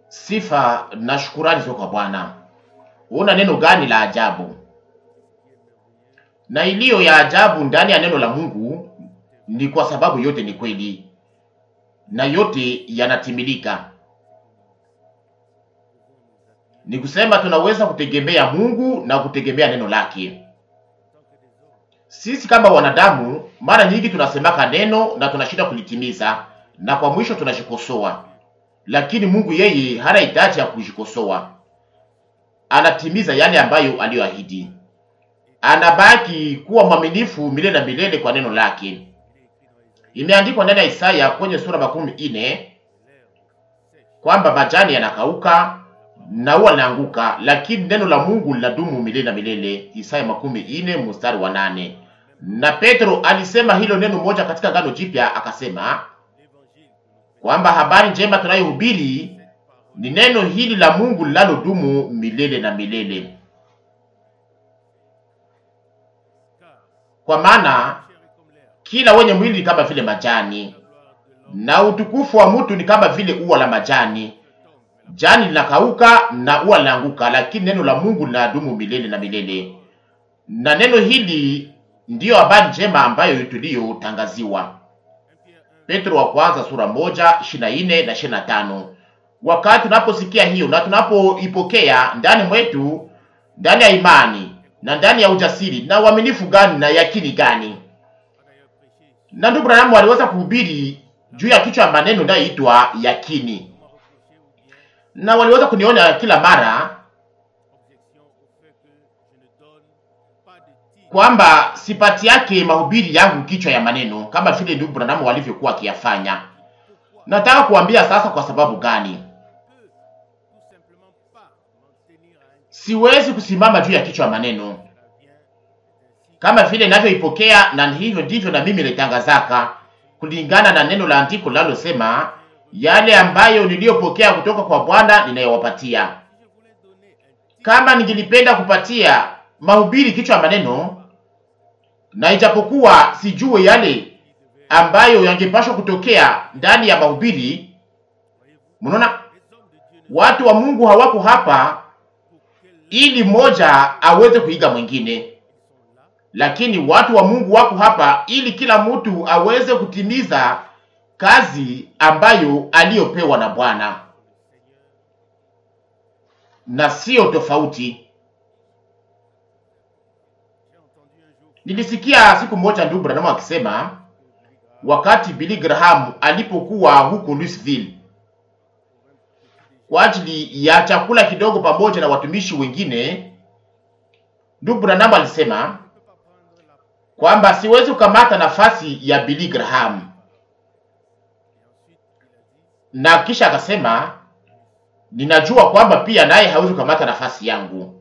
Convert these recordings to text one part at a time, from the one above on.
Sifa na shukurani zote kwa Bwana. Una neno gani la ajabu na iliyo ya ajabu ndani ya neno la Mungu ni kwa sababu yote ni kweli na yote yanatimilika. Ni kusema tunaweza kutegemea Mungu na kutegemea neno lake. Sisi kama wanadamu, mara nyingi tunasemaka neno na tunashinda kulitimiza, na kwa mwisho tunajikosoa. Lakini Mungu yeye hana hitaji ya kujikosoa, anatimiza yale ambayo aliyoahidi. Anabaki kuwa mwaminifu milele na milele kwa neno lake. Imeandikwa ndani ya Isaya kwenye sura makumi ine kwamba majani yanakauka na ua linaanguka, lakini neno la Mungu linadumu milele na milele. Isaya makumi ine mstari wa nane. Na Petro alisema hilo neno moja katika Agano Jipya, akasema kwamba habari njema tunayohubiri ni neno hili la Mungu linalodumu milele na milele. Kwa maana kila wenye mwili ni kama vile majani, na utukufu wa mtu ni kama vile ua la majani. Jani linakauka na ua linaanguka, lakini neno la Mungu linadumu milele na milele. Na neno hili ndiyo habari njema ambayo tuliyotangaziwa. Petro wa kwanza sura moja ishirini na nne na ishirini na tano. Wakati tunaposikia hiyo na tunapoipokea ndani mwetu, ndani ya imani na ndani ya ujasiri na uaminifu gani na yakini gani? Na ndugu Branham aliweza kuhubiri juu ya kichwa ya maneno inayoitwa yakini, na waliweza kuniona kila mara kwamba sipati yake mahubiri yangu kichwa ya maneno kama vile ndugu Branham walivyokuwa akiyafanya. Nataka kuambia sasa kwa sababu gani siwezi kusimama juu ya kichwa ya maneno kama vile ninavyoipokea, na hivyo ndivyo na mimi nitangazaka kulingana na neno la andiko linalosema, yale ambayo niliyopokea kutoka kwa Bwana ninayowapatia. Kama ningelipenda kupatia mahubiri kichwa ya maneno, na ijapokuwa sijue yale ambayo yangepashwa kutokea ndani ya mahubiri, mnaona watu wa Mungu hawako hapa ili mmoja aweze kuiga mwingine, lakini watu wa Mungu wako hapa ili kila mtu aweze kutimiza kazi ambayo aliyopewa na Bwana, na sio tofauti. Nilisikia siku moja ndugu Branham akisema wakati Billy Graham alipokuwa huko Louisville kwa ajili ya chakula kidogo pamoja na watumishi wengine, ndugu Branham alisema kwamba siwezi kukamata nafasi ya Billy Graham, na kisha akasema ninajua kwamba pia naye hawezi kukamata nafasi yangu.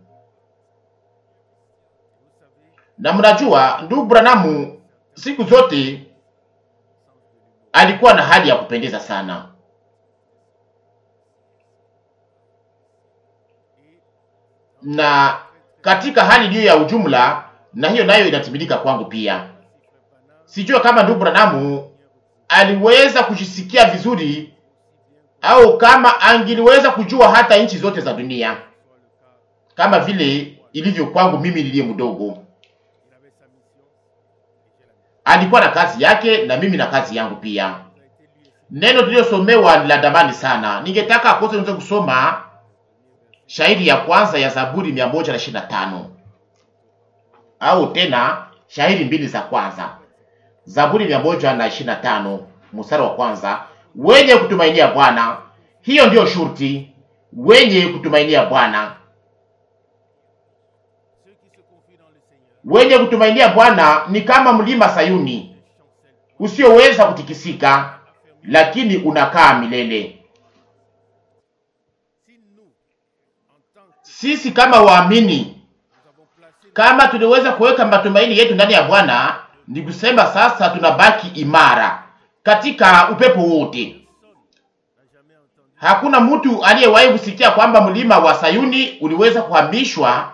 Na mnajua ndugu Branham siku zote alikuwa na hali ya kupendeza sana. Na katika hali hiyo ya ujumla, na hiyo nayo inatimilika kwangu pia. Sijua kama ndugu Branham aliweza kujisikia vizuri au kama angeliweza kujua hata nchi zote za dunia kama vile ilivyo kwangu mimi niliye mdogo. Alikuwa na kazi yake na mimi na kazi yangu pia. Neno tuliyosomewa ni la damani sana. Ningetaka akose niweze kusoma shairi ya kwanza ya Zaburi mia moja na ishirini na tano au tena shairi mbili za kwanza. Zaburi mia moja na ishirini na tano mstari wa kwanza, wenye kutumainia Bwana, hiyo ndiyo shurti, wenye kutumainia Bwana. Wenye kutumainia Bwana ni kama mlima Sayuni usioweza kutikisika, lakini unakaa milele. Sisi kama waamini, kama tuliweza kuweka matumaini yetu ndani ya Bwana, ni kusema sasa tunabaki imara katika upepo wote. Hakuna mtu aliyewahi kusikia kwamba mlima wa Sayuni uliweza kuhamishwa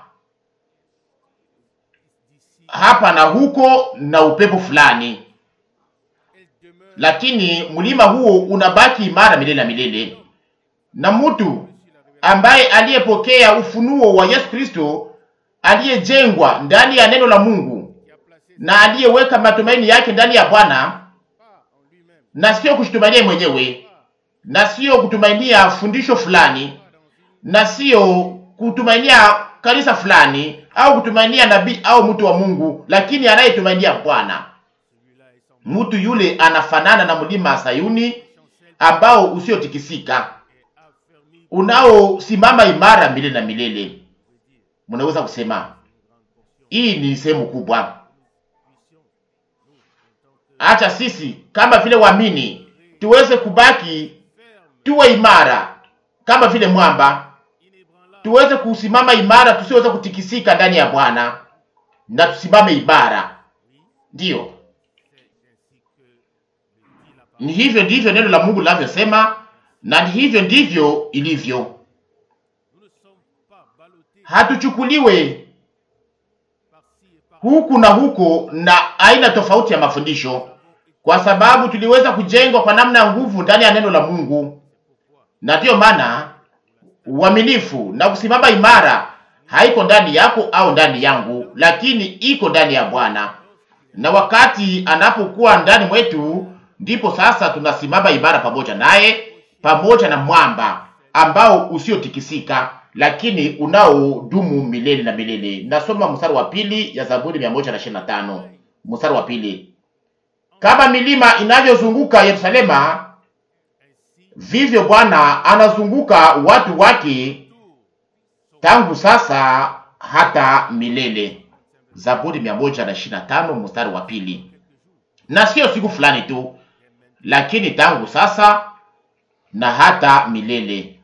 hapa na huko na upepo fulani, lakini mlima huo unabaki imara milele na milele. na mtu ambaye aliyepokea ufunuo wa Yesu Kristo, aliyejengwa ndani ya neno la Mungu na aliyeweka matumaini yake ndani ya Bwana, na sio kujitumainia mwenyewe, na sio kutumainia fundisho fulani, na sio kutumainia kanisa fulani au kutumainia nabii au mtu wa Mungu, lakini anayetumainia Bwana. Mtu yule anafanana na mlima Sayuni ambao usiotikisika unaosimama imara milele na milele. Mnaweza kusema hii ni sehemu kubwa. Acha sisi kama vile waamini tuweze kubaki tuwe imara kama vile mwamba, tuweze kusimama imara, tusiweze kutikisika ndani ya Bwana, na tusimame imara. Ndiyo, ni hivyo ndivyo neno la Mungu linavyosema, na ni hivyo ndivyo ilivyo. Hatuchukuliwe huku na huko na aina tofauti ya mafundisho, kwa sababu tuliweza kujengwa kwa namna ya nguvu ndani ya neno la Mungu, na ndiyo maana uaminifu na kusimama imara haiko ndani yako au ndani yangu, lakini iko ndani ya Bwana. Na wakati anapokuwa ndani mwetu, ndipo sasa tunasimama imara pamoja naye, pamoja na mwamba ambao usiotikisika, lakini unaodumu milele na milele. Nasoma mstari wa pili ya Zaburi mia moja na ishirini na tano mstari wa pili kama milima inavyozunguka Yerusalema, vivyo Bwana anazunguka watu wake tangu sasa hata milele. Zaburi mia moja na ishirini na tano mstari wa pili. Na sio siku fulani tu, lakini tangu sasa na hata milele.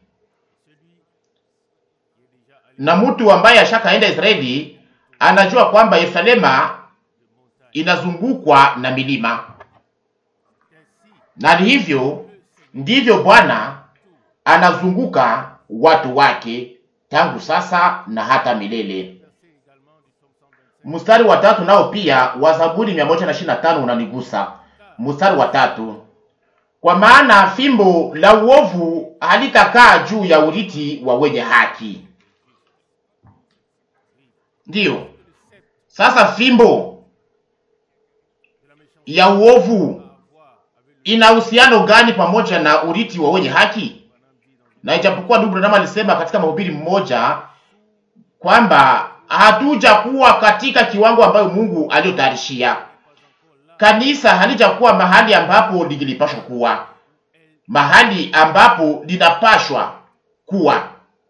Na mtu ambaye ashakaenda Israeli anajua kwamba Yerusalema inazungukwa na milima, na ni hivyo ndivyo Bwana anazunguka watu wake tangu sasa na hata milele. Mstari wa tatu nao pia wa Zaburi mia moja na ishirini na tano unanigusa. Mstari wa tatu, kwa maana fimbo la uovu halitakaa juu ya urithi wa wenye haki. Ndiyo, sasa fimbo ya uovu ina uhusiano gani pamoja na urithi wa wenye haki? Na ijapokuwa ndugu Branham alisema katika mahubiri mmoja kwamba hatuja kuwa katika kiwango ambayo Mungu aliyotayarishia kanisa, halijakuwa mahali ambapo lingilipashwa kuwa, mahali ambapo linapashwa kuwa.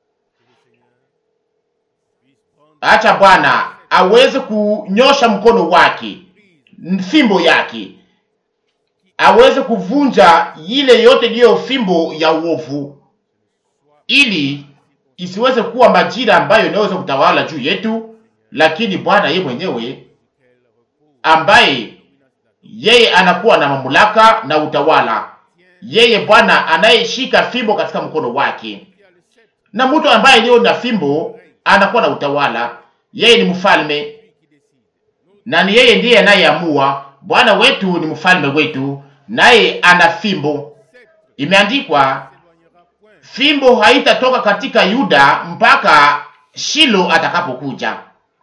Acha Bwana aweze kunyosha mkono wake, fimbo yake aweze kuvunja ile yote iliyo fimbo ya uovu, ili isiweze kuwa majira ambayo inaweza kutawala juu yetu, lakini Bwana yeye mwenyewe ambaye yeye anakuwa na mamlaka na utawala, yeye Bwana anayeshika fimbo katika mkono wake, na mtu ambaye aliyo na fimbo anakuwa na utawala. Yeye ni mfalme na ni yeye ndiye anayeamua. Bwana wetu ni mfalme wetu, naye ana fimbo. Imeandikwa, fimbo haitatoka katika Yuda mpaka Shilo atakapokuja.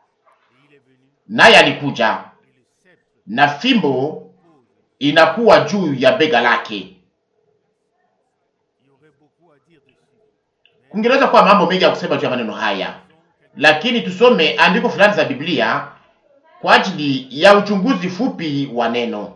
Naye alikuja na fimbo inakuwa juu ya bega lake. Kungeweza kuwa mambo mengi ya kusema juu ya maneno haya, lakini tusome andiko fulani za Biblia kwa ajili ya uchunguzi fupi wa neno.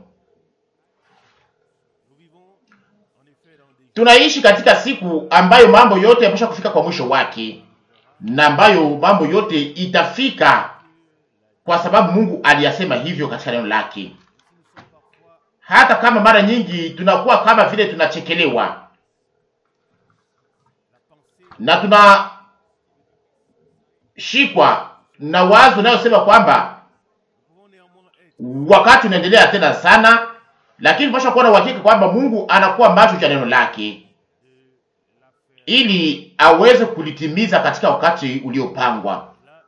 Tunaishi katika siku ambayo mambo yote yamesha kufika kwa mwisho wake, na ambayo mambo yote itafika kwa sababu Mungu aliyasema hivyo katika neno lake. Hata kama mara nyingi tunakuwa kama vile tunachekelewa na tunashikwa na wazo inayosema kwamba wakati unaendelea tena sana, lakini tunapaswa kuwa na uhakika kwamba Mungu anakuwa macho cha neno lake ili aweze kulitimiza katika wakati uliopangwa.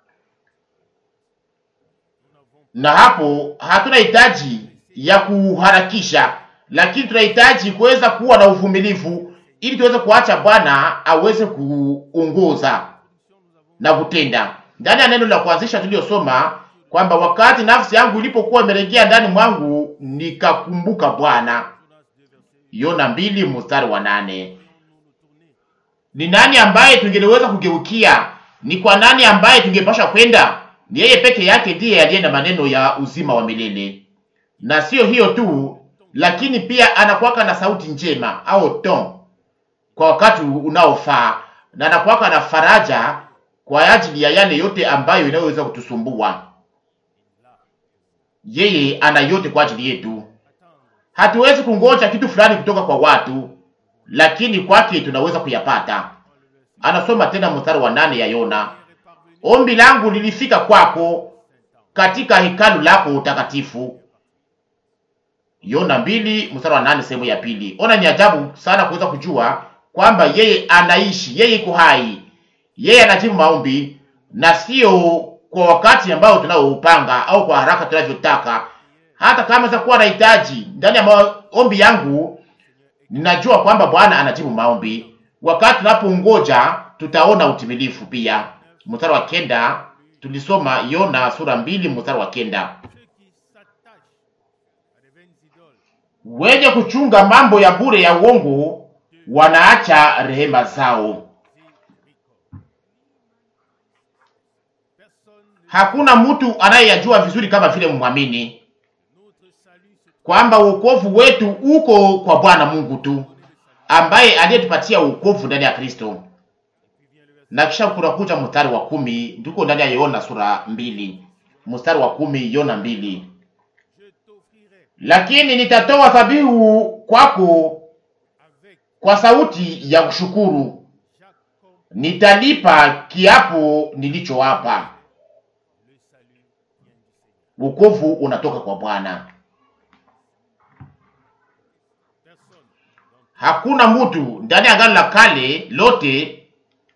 Na hapo hatuna hitaji ya kuharakisha, lakini tunahitaji kuweza kuwa na uvumilivu ili tuweze kuacha Bwana aweze kuongoza na kutenda. Ndani ya neno la kuanzisha tuliyosoma kwamba wakati nafsi yangu ilipokuwa imerejea ndani mwangu, nikakumbuka Bwana. Yona mbili mstari wa nane. Ni nani ambaye tungeliweza kugeukia? Ni kwa nani ambaye tungepasha kwenda? Ni yeye peke yake ndiye aliye na maneno ya uzima wa milele, na sio hiyo tu, lakini pia anakuwaka na sauti njema au ton kwa wakati unaofaa, na anakuwaka na faraja kwa ajili ya yale yote ambayo inayoweza kutusumbua. Yeye ana yote kwa ajili yetu. Hatuwezi kungoja kitu fulani kutoka kwa watu, lakini kwake tunaweza kuyapata. Anasoma tena mstari wa nane ya Yona, ombi langu lilifika kwako katika hekalu lako utakatifu. Yona mbili mstari wa nane sehemu ya pili. Ona, ni ajabu sana kuweza kujua kwamba yeye anaishi, yeye iko hai, yeye anajibu maombi na sio kwa wakati ambao tunaoupanga au kwa haraka tunavyotaka. Hata kama zakuwa nahitaji ndani ya maombi yangu, ninajua kwamba Bwana anajibu maombi. Wakati tunapoongoja tutaona utimilifu pia. Mstari wa kenda tulisoma Yona sura mbili mstari wa kenda. Wenye kuchunga mambo ya bure ya uongo wanaacha rehema zao. Hakuna mtu anayeyajua vizuri kama vile mwamini kwamba wokovu wetu uko kwa Bwana Mungu tu ambaye aliyetupatia wokovu ndani ya Kristo. Na kisha kunakuja mstari wa kumi ndiko ndani ya Yona sura mbili mstari wa kumi Yona mbili lakini nitatoa dhabihu kwako kwa sauti ya kushukuru, nitalipa kiapo nilichowapa. Wokovu unatoka kwa Bwana. Hakuna mtu ndani ya Agano la Kale lote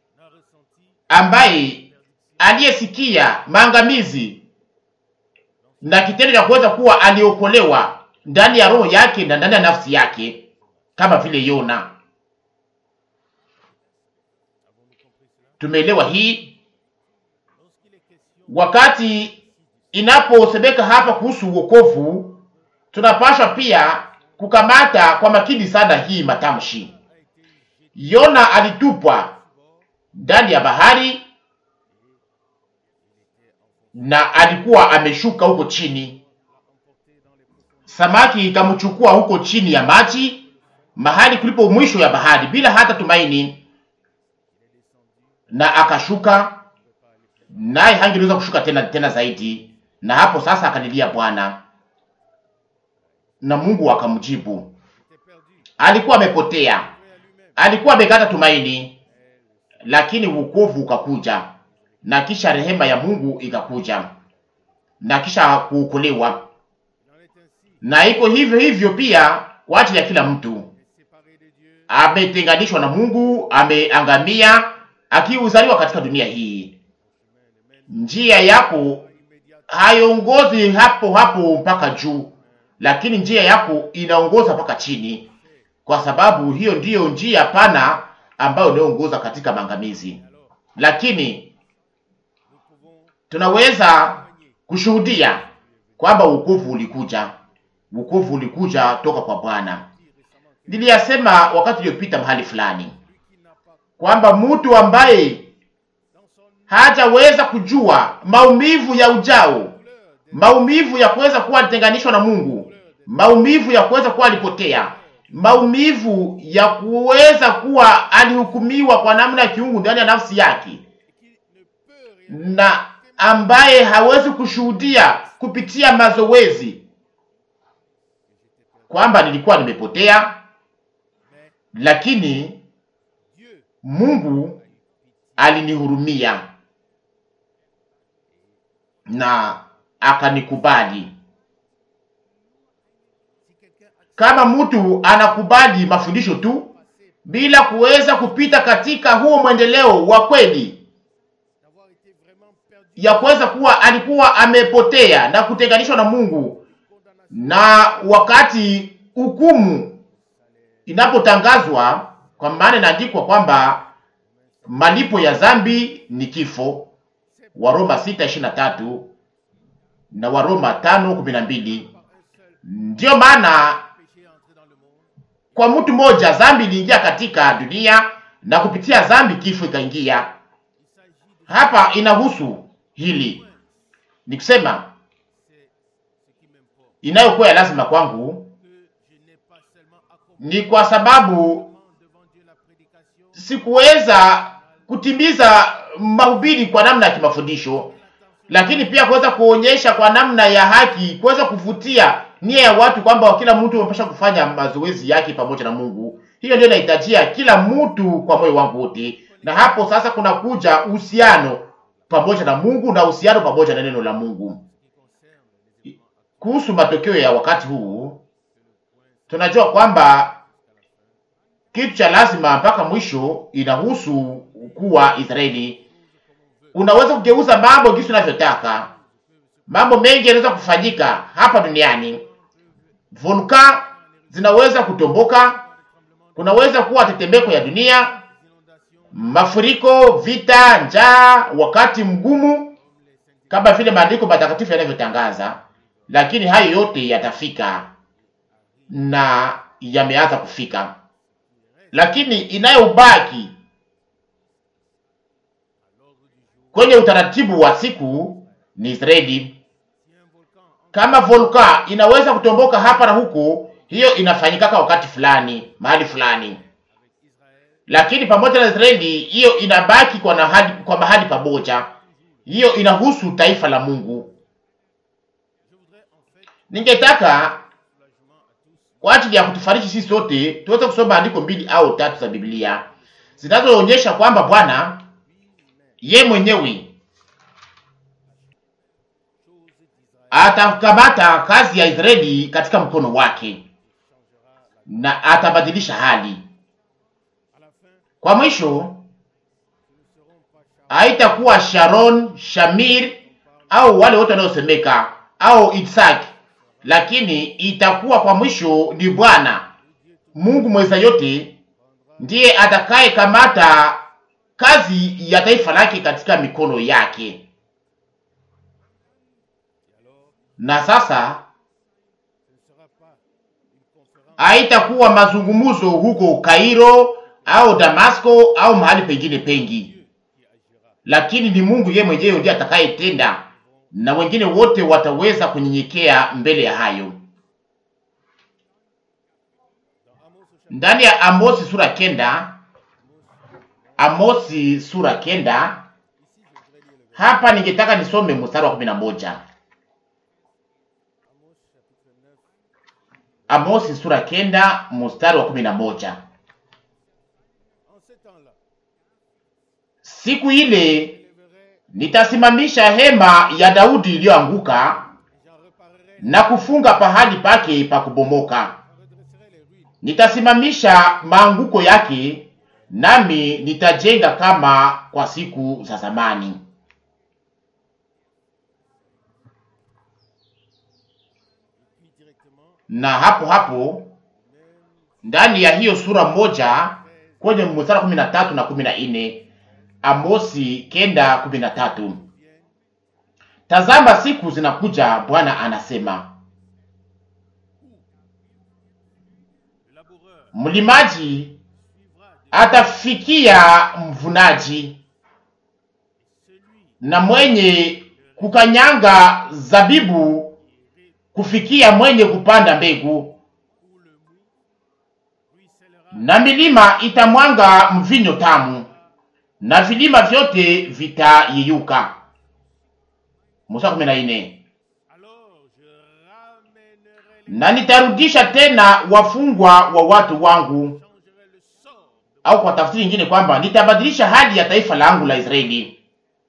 ambaye aliyesikia maangamizi na kitendo cha kuweza kuwa aliokolewa ndani ya roho yake na ndani ya nafsi yake kama vile Yona. Tumeelewa hii wakati inaposemeka hapa kuhusu wokovu, tunapaswa pia kukamata kwa makini sana hii matamshi. Yona alitupwa ndani ya bahari na alikuwa ameshuka huko chini, samaki ikamchukua huko chini ya maji, mahali kulipo mwisho ya bahari, bila hata tumaini, na akashuka, naye hangeweza kushuka tena tena zaidi. Na hapo sasa akalilia Bwana na Mungu akamjibu. Alikuwa amepotea, alikuwa amekata tumaini, lakini wokovu ukakuja na kisha rehema ya Mungu ikakuja na kisha kuokolewa. Na iko hivyo hivyo pia kwa ajili ya kila mtu ametenganishwa na Mungu, ameangamia akiuzaliwa katika dunia hii. Njia yako haiongozi hapo hapo mpaka juu, lakini njia yako inaongoza mpaka chini, kwa sababu hiyo ndiyo njia pana ambayo inaongoza katika maangamizi. Lakini tunaweza kushuhudia kwamba wokovu ulikuja, wokovu ulikuja toka kwa Bwana. Niliyasema wakati uliopita mahali fulani kwamba mtu ambaye hajaweza kujua maumivu ya ujao, maumivu ya kuweza kuwa alitenganishwa na Mungu, maumivu ya kuweza kuwa alipotea, maumivu ya kuweza kuwa alihukumiwa kwa namna ya kiungu ndani ya nafsi yake, na ambaye hawezi kushuhudia kupitia mazoezi kwamba nilikuwa nimepotea, lakini Mungu alinihurumia na akanikubali. Kama mtu anakubali mafundisho tu bila kuweza kupita katika huo mwendeleo wa kweli ya kuweza kuwa alikuwa amepotea na kutenganishwa na Mungu, na wakati hukumu inapotangazwa kwa maana inaandikwa kwamba malipo ya dhambi ni kifo, Waroma 6:23 na Waroma 5:12. Ndiyo maana kwa mtu mmoja dhambi iliingia katika dunia na kupitia dhambi kifo ikaingia. Hapa inahusu hili, ni kusema inayokuwa ya lazima kwangu ni kwa sababu sikuweza kutimiza mahubiri kwa namna ya kimafundisho, lakini pia kuweza kuonyesha kwa namna ya haki, kuweza kuvutia nia ya watu kwamba kila mtu amepasha kufanya mazoezi yake pamoja na Mungu. Hiyo ndio inahitajia kila mtu kwa moyo wangu wote, na hapo sasa kuna kuja uhusiano pamoja na Mungu na uhusiano pamoja na neno la Mungu. Kuhusu matokeo ya wakati huu, tunajua kwamba kitu cha lazima mpaka mwisho inahusu kuwa Israeli. Unaweza kugeuza mambo jinsi unavyotaka. Mambo mengi yanaweza kufanyika hapa duniani. Volka zinaweza kutomboka, kunaweza kuwa tetemeko ya dunia, mafuriko, vita, njaa, wakati mgumu, kama vile maandiko matakatifu yanavyotangaza. Lakini hayo yote yatafika na yameanza kufika, lakini inayobaki kwenye utaratibu wa siku ni Israeli. Kama volka inaweza kutomboka hapa na huko, hiyo inafanyikaka wakati fulani mahali fulani, lakini pamoja na Israeli hiyo inabaki kwa mahali, kwa mahali pamoja. Hiyo inahusu taifa la Mungu. Ningetaka kwa ajili ya kutufariji sisi sote tuweze kusoma andiko mbili au tatu za Biblia zinazoonyesha kwamba Bwana ye mwenyewe atakamata kazi ya Israeli katika mkono wake na atabadilisha hali. Kwa mwisho, haitakuwa Sharon, Shamir au wale wote wanaosemeka au Isaac, lakini itakuwa kwa mwisho ni Bwana Mungu mweza yote ndiye atakaye kamata kazi ya taifa lake katika mikono yake. Na sasa haitakuwa mazungumzo huko Kairo au Damasko au mahali pengine pengi, lakini ni Mungu yeye mwenyewe ndiye atakayetenda, na wengine wote wataweza kunyenyekea mbele ya hayo. Ndani ya Amosi sura kenda Amosi sura kenda. Hapa ningetaka nisome mstari wa kumi na moja. Amosi sura kenda mstari wa kumi na moja. Siku ile nitasimamisha hema ya Daudi iliyoanguka na kufunga pahali pake pa kubomoka. Nitasimamisha maanguko yake nami nitajenga kama kwa siku za zamani. Na hapo hapo ndani ya hiyo sura moja kwenye mstari kumi na tatu na kumi na nne Amosi kenda kumi na tatu tazama siku zinakuja, Bwana anasema, mlimaji atafikia mvunaji na mwenye kukanyanga zabibu kufikia mwenye kupanda mbegu, na milima itamwanga mvinyo tamu na vilima vyote vitayeyuka. Musa kumi na nne. Na nitarudisha tena wafungwa wa watu wangu au kwa tafsiri nyingine kwamba nitabadilisha hali ya taifa langu la Israeli.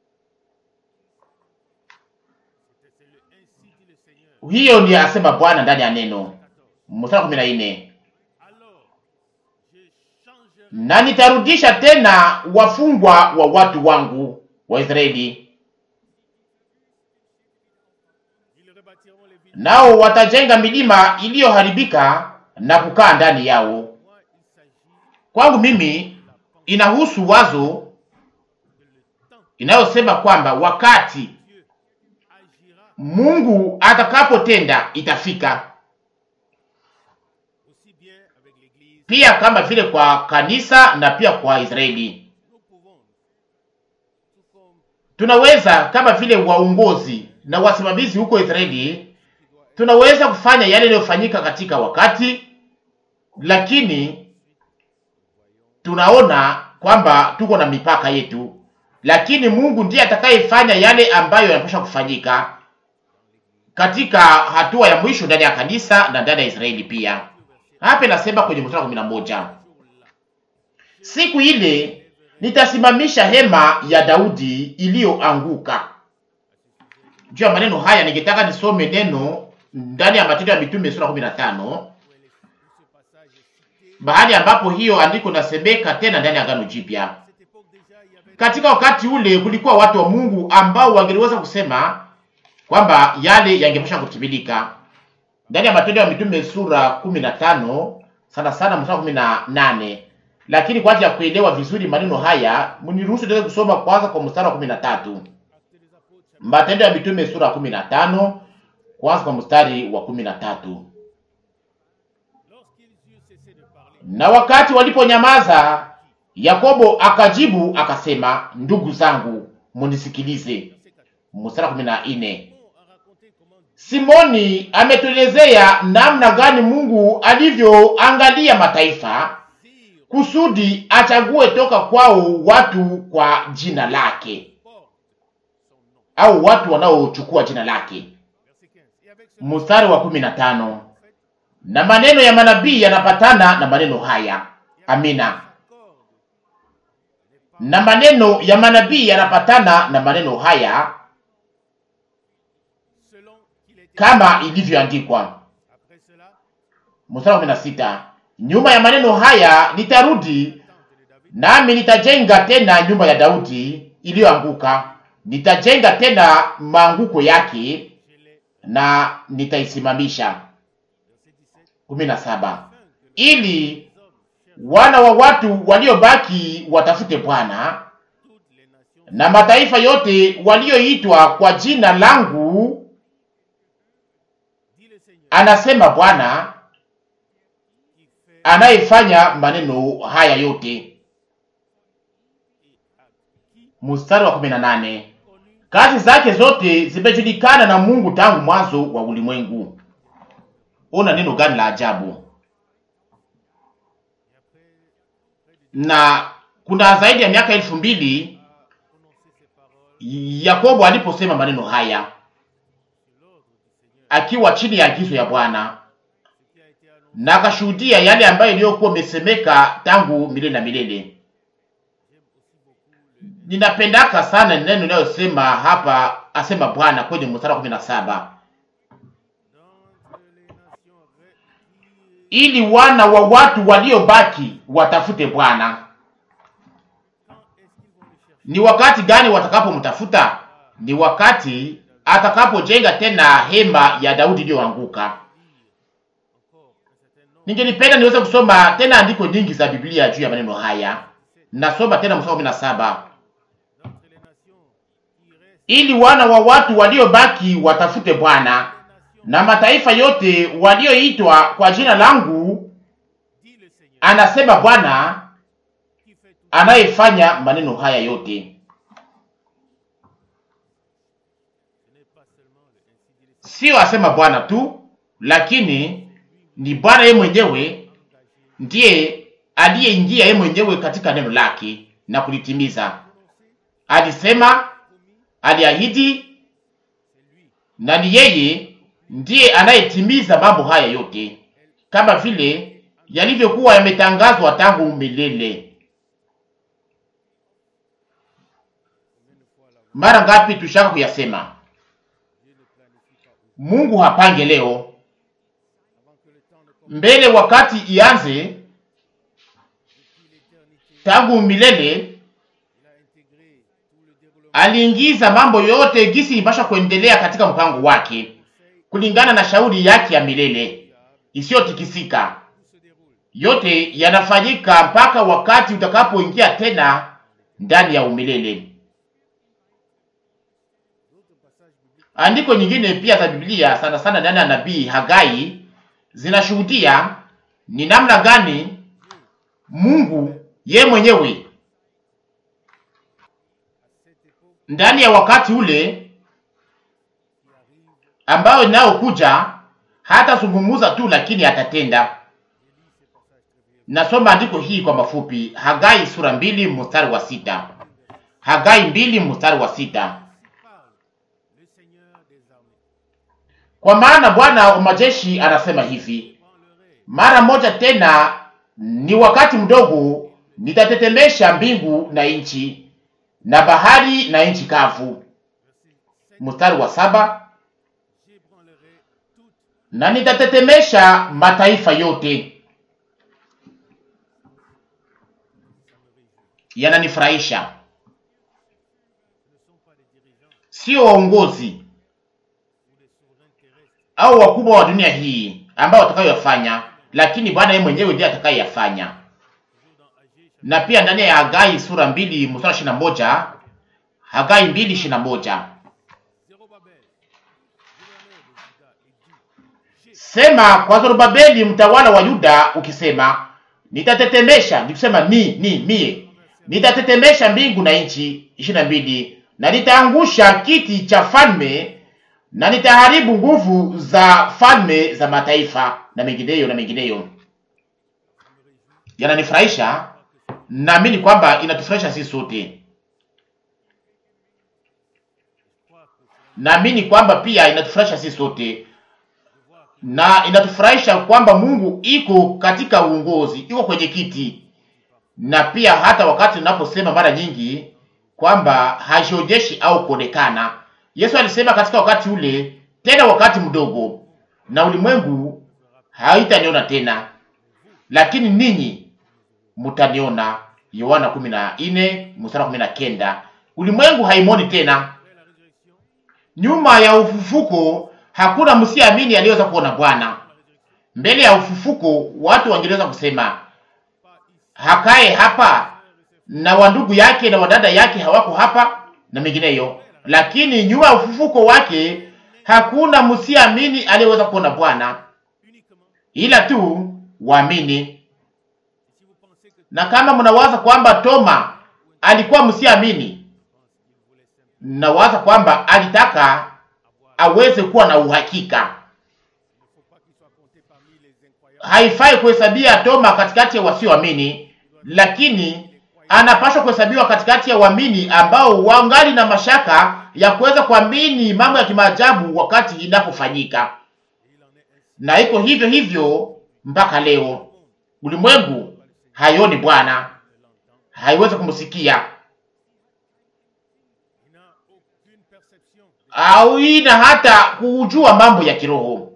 Hiyo ndiyo asema Bwana ndani ya neno. Mstari kumi na nne, na nitarudisha tena wafungwa wa watu wangu wa Israeli, nao watajenga milima iliyoharibika na kukaa ndani yao kwangu mimi inahusu wazo inayosema kwamba wakati Mungu atakapotenda itafika, pia kama vile kwa kanisa na pia kwa Israeli. Tunaweza kama vile waongozi na wasimamizi huko Israeli, tunaweza kufanya yale yanayofanyika katika wakati, lakini tunaona kwamba tuko na mipaka yetu, lakini Mungu ndiye atakayefanya yale ambayo yanapaswa kufanyika katika hatua ya mwisho ndani ya kanisa na ndani ya Israeli pia. Hapa nasema kwenye mstari wa kumi na moja, siku ile nitasimamisha hema ya Daudi iliyoanguka. Juu ya maneno haya ningetaka nisome neno ndani ya Matendo ya Mitume sura 15 bahali ambapo hiyo andiko nasemeka tena ndani ya Agano Jipya. Katika wakati ule kulikuwa watu wa Mungu ambao wangeliweza kusema kwamba yale yangepasha kutimilika ndani ya Matendo ya Mitume sura 15 sana sana mstari wa 18, lakini kwa ajili ya kuelewa vizuri maneno haya mniruhusu niweze kusoma kwanza kwa mstari wa 13. Matendo ya Mitume sura 15 kwanza kwa mstari wa 13. Na wakati waliponyamaza, Yakobo akajibu akasema, ndugu zangu, munisikilize. Mstari wa 14. Simoni ametuelezea namna gani Mungu alivyoangalia mataifa kusudi achague toka kwao watu kwa jina lake au watu wanaochukua jina lake. Mstari wa kumi na tano. Na maneno ya manabii yanapatana na maneno haya. Amina. Na maneno ya manabii yanapatana na maneno haya kama ilivyoandikwa. Mstari wa kumi na sita. Nyuma ya maneno haya nitarudi, nami nitajenga tena nyumba ya Daudi iliyoanguka, nitajenga tena maanguko yake na nitaisimamisha. kumi na saba. Ili wana wa watu waliobaki watafute Bwana na mataifa yote walioitwa kwa jina langu, anasema Bwana anayefanya maneno haya yote. Mstari wa kumi na nane. Kazi zake zote zimejulikana na Mungu tangu mwanzo wa ulimwengu. Ona neno gani la ajabu! Na kuna zaidi ya miaka elfu mbili Yakobo aliposema maneno haya akiwa chini ya agizo ya Bwana na akashuhudia yale ambayo iliyokuwa imesemeka tangu milele na milele. Ninapendaka sana neno linalosema hapa, asema Bwana kwenye mstari wa kumi na saba ili wana wa watu waliobaki watafute Bwana. Ni wakati gani watakapomtafuta? Ni wakati atakapojenga tena hema ya Daudi iliyoanguka. Ningelipenda niweze kusoma tena andiko nyingi za Biblia juu ya maneno haya. Nasoma tena mstari wa kumi na saba ili wana wa watu waliobaki watafute Bwana na mataifa yote walioitwa kwa jina langu, anasema Bwana anayefanya maneno haya yote. Sio asema Bwana tu, lakini ni Bwana yeye mwenyewe ndiye aliyeingia yeye mwenyewe katika neno lake na kulitimiza. Alisema, aliahidi, na ni yeye ndiye anayetimiza mambo haya yote kama vile yalivyokuwa yametangazwa tangu milele. Mara ngapi tushaka kuyasema? Mungu hapange leo mbele wakati ianze, tangu milele aliingiza mambo yote gisi ipasha kuendelea katika mpango wake kulingana na shauri yake ya milele isiyotikisika. yote yanafanyika mpaka wakati utakapoingia tena ndani ya umilele. Andiko nyingine pia za Biblia sana sana ndani ya nabii Hagai zinashuhudia ni namna gani Mungu ye mwenyewe ndani ya wakati ule ambao inayokuja hata zungumuza tu, lakini atatenda. Nasoma andiko hii kwa mafupi, Hagai sura mbili mstari wa sita. Hagai mbili mstari wa sita. Kwa maana Bwana wa majeshi anasema hivi, mara moja tena, ni wakati mdogo, nitatetemesha mbingu na nchi na bahari na nchi kavu. Mstari wa saba, na nitatetemesha mataifa yote. Yananifurahisha, sio waongozi au wakubwa wa dunia hii ambao watakayoyafanya, lakini Bwana yeye mwenyewe ndiye atakayeyafanya. Na pia ndani ya Hagai sura mbili mstari ishirini na moja Hagai mbili ishirini na moja sema kwa Zorobabeli mtawala wa Yuda ukisema, nitatetemesha nikusema ni ni mie nitatetemesha mbingu na nchi. ishirini na mbili na nitaangusha kiti cha falme na nitaharibu nguvu za falme za mataifa, na mengineyo na mengineyo. Yananifurahisha, naamini kwamba inatufurahisha sisi sote. Naamini kwamba pia inatufurahisha sisi sote, na inatufurahisha kwamba Mungu iko katika uongozi, iko kwenye kiti, na pia hata wakati tunaposema mara nyingi kwamba hajionyeshi au kuonekana Yesu alisema katika wakati ule, tena wakati mdogo, na ulimwengu haitaniona tena, lakini ninyi mutaniona. Yohana 14 mstari 19. Ulimwengu haimoni tena. Nyuma ya ufufuko hakuna msiamini aliyeweza kuona Bwana. Mbele ya ufufuko watu wangeweza kusema hakae hapa, na wandugu yake na wadada yake hawako hapa na mengineyo lakini nyuma ya ufufuko wake hakuna msiamini aliyeweza kuona Bwana, ila tu waamini. Na kama mnawaza kwamba Toma alikuwa msiamini, nawaza kwamba alitaka aweze kuwa na uhakika. Haifai kuhesabia Toma katikati ya wasioamini, lakini anapaswa kuhesabiwa katikati ya waamini ambao wangali na mashaka ya kuweza kuamini mambo ya kimaajabu wakati inapofanyika. Na iko hivyo hivyo mpaka leo. Ulimwengu haioni Bwana, haiwezi kumsikia au ina hata kujua mambo ya kiroho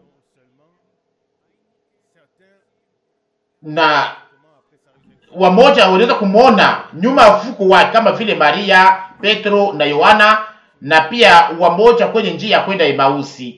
na wamoja waliweza kumwona nyuma ya ufufuko wake kama vile Maria, Petro na Yohana, na pia wamoja kwenye njia ya kwenda Emausi.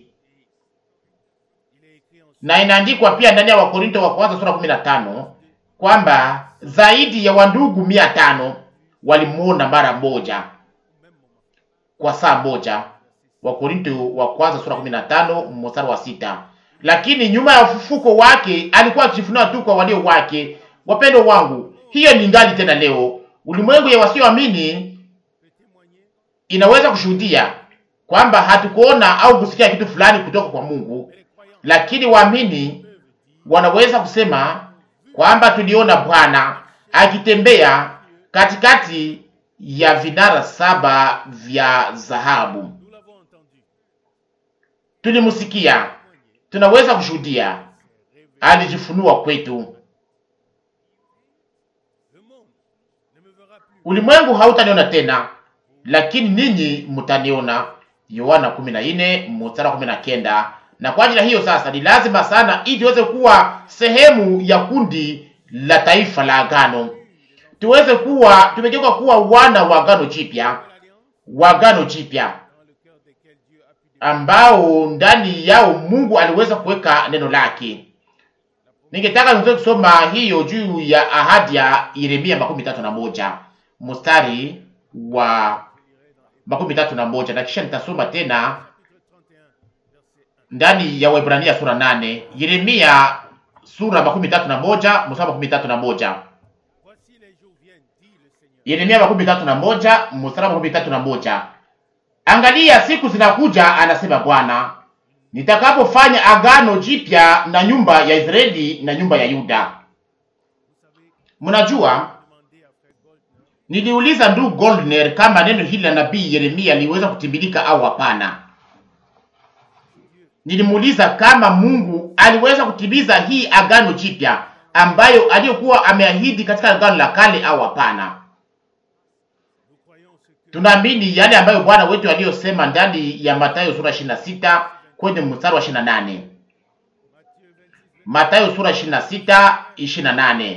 Na inaandikwa pia ndani ya Wakorinto wa kwanza sura 15 kwamba zaidi ya wandugu mia tano walimwona mara moja kwa saa moja. Wakorinto wa kwanza sura 15 mstari wa sita. Lakini nyuma ya ufufuko wake alikuwa akijifunua tu kwa walio wake. Wapendo wangu, hiyo ni ngali tena leo. Ulimwengu ya wasioamini inaweza kushuhudia kwamba hatukuona au kusikia kitu fulani kutoka kwa Mungu, lakini waamini wanaweza kusema kwamba tuliona Bwana akitembea katikati ya vinara saba vya dhahabu. Tulimsikia, tunaweza kushuhudia, alijifunua kwetu. Ulimwengu hautaniona tena, lakini ninyi mtaniona. Yohana 14 mstari 19. Na kwa ajili ya hiyo sasa ni lazima sana ili tuweze kuwa sehemu ya kundi la taifa la agano, tuweze kuwa tumegeuka kuwa wana wa agano jipya, wa agano jipya ambao ndani yao Mungu aliweza kuweka neno lake, Ningetaka niweze kusoma hiyo juu ya ahadi ya Yeremia makumi tatu na moja mstari wa makumi tatu na moja na kisha nitasoma tena ndani ya Waebrania sura nane. Yeremia sura makumi tatu na moja mstari makumi tatu na moja Yeremia makumi tatu na moja mstari makumi tatu na moja Angalia, siku zinakuja, anasema Bwana, nitakapofanya agano jipya na nyumba ya Israeli na nyumba ya Yuda. Mnajua, niliuliza ndugu Goldner kama neno hili la nabii Yeremia liweza kutimilika au hapana. Nilimuuliza kama Mungu aliweza kutimiza hii agano jipya ambayo aliyokuwa ameahidi katika agano la kale au hapana. Tunaamini yale ambayo Bwana wetu aliyosema ndani ya Mathayo sura 26 kwenye mstari wa 28. Mathayo sura 26 28.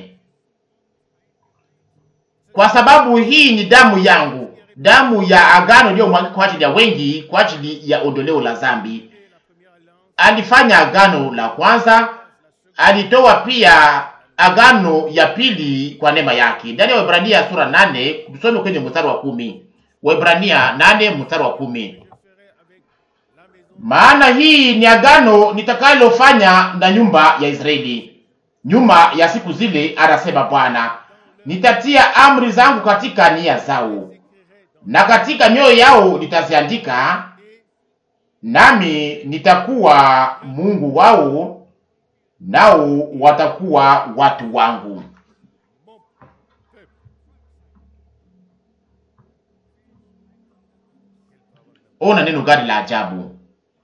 Kwa sababu hii ni damu yangu, damu ya agano iliyomwagika kwa ajili ya wengi, kwa ajili ya ondoleo la dhambi. Alifanya agano la kwanza, alitoa pia agano ya pili kwa neema yake. Ndani ya Waebrania sura 8, tusome kwenye mstari wa kumi. Waebrania 8 mstari wa kumi. Maana hii ni agano nitakalofanya na nyumba ya Israeli nyuma ya siku zile, anasema Bwana, nitatia amri zangu katika nia zao na katika mioyo yao nitaziandika, nami nitakuwa Mungu wao, nao watakuwa watu wangu. Ona neno gani la ajabu!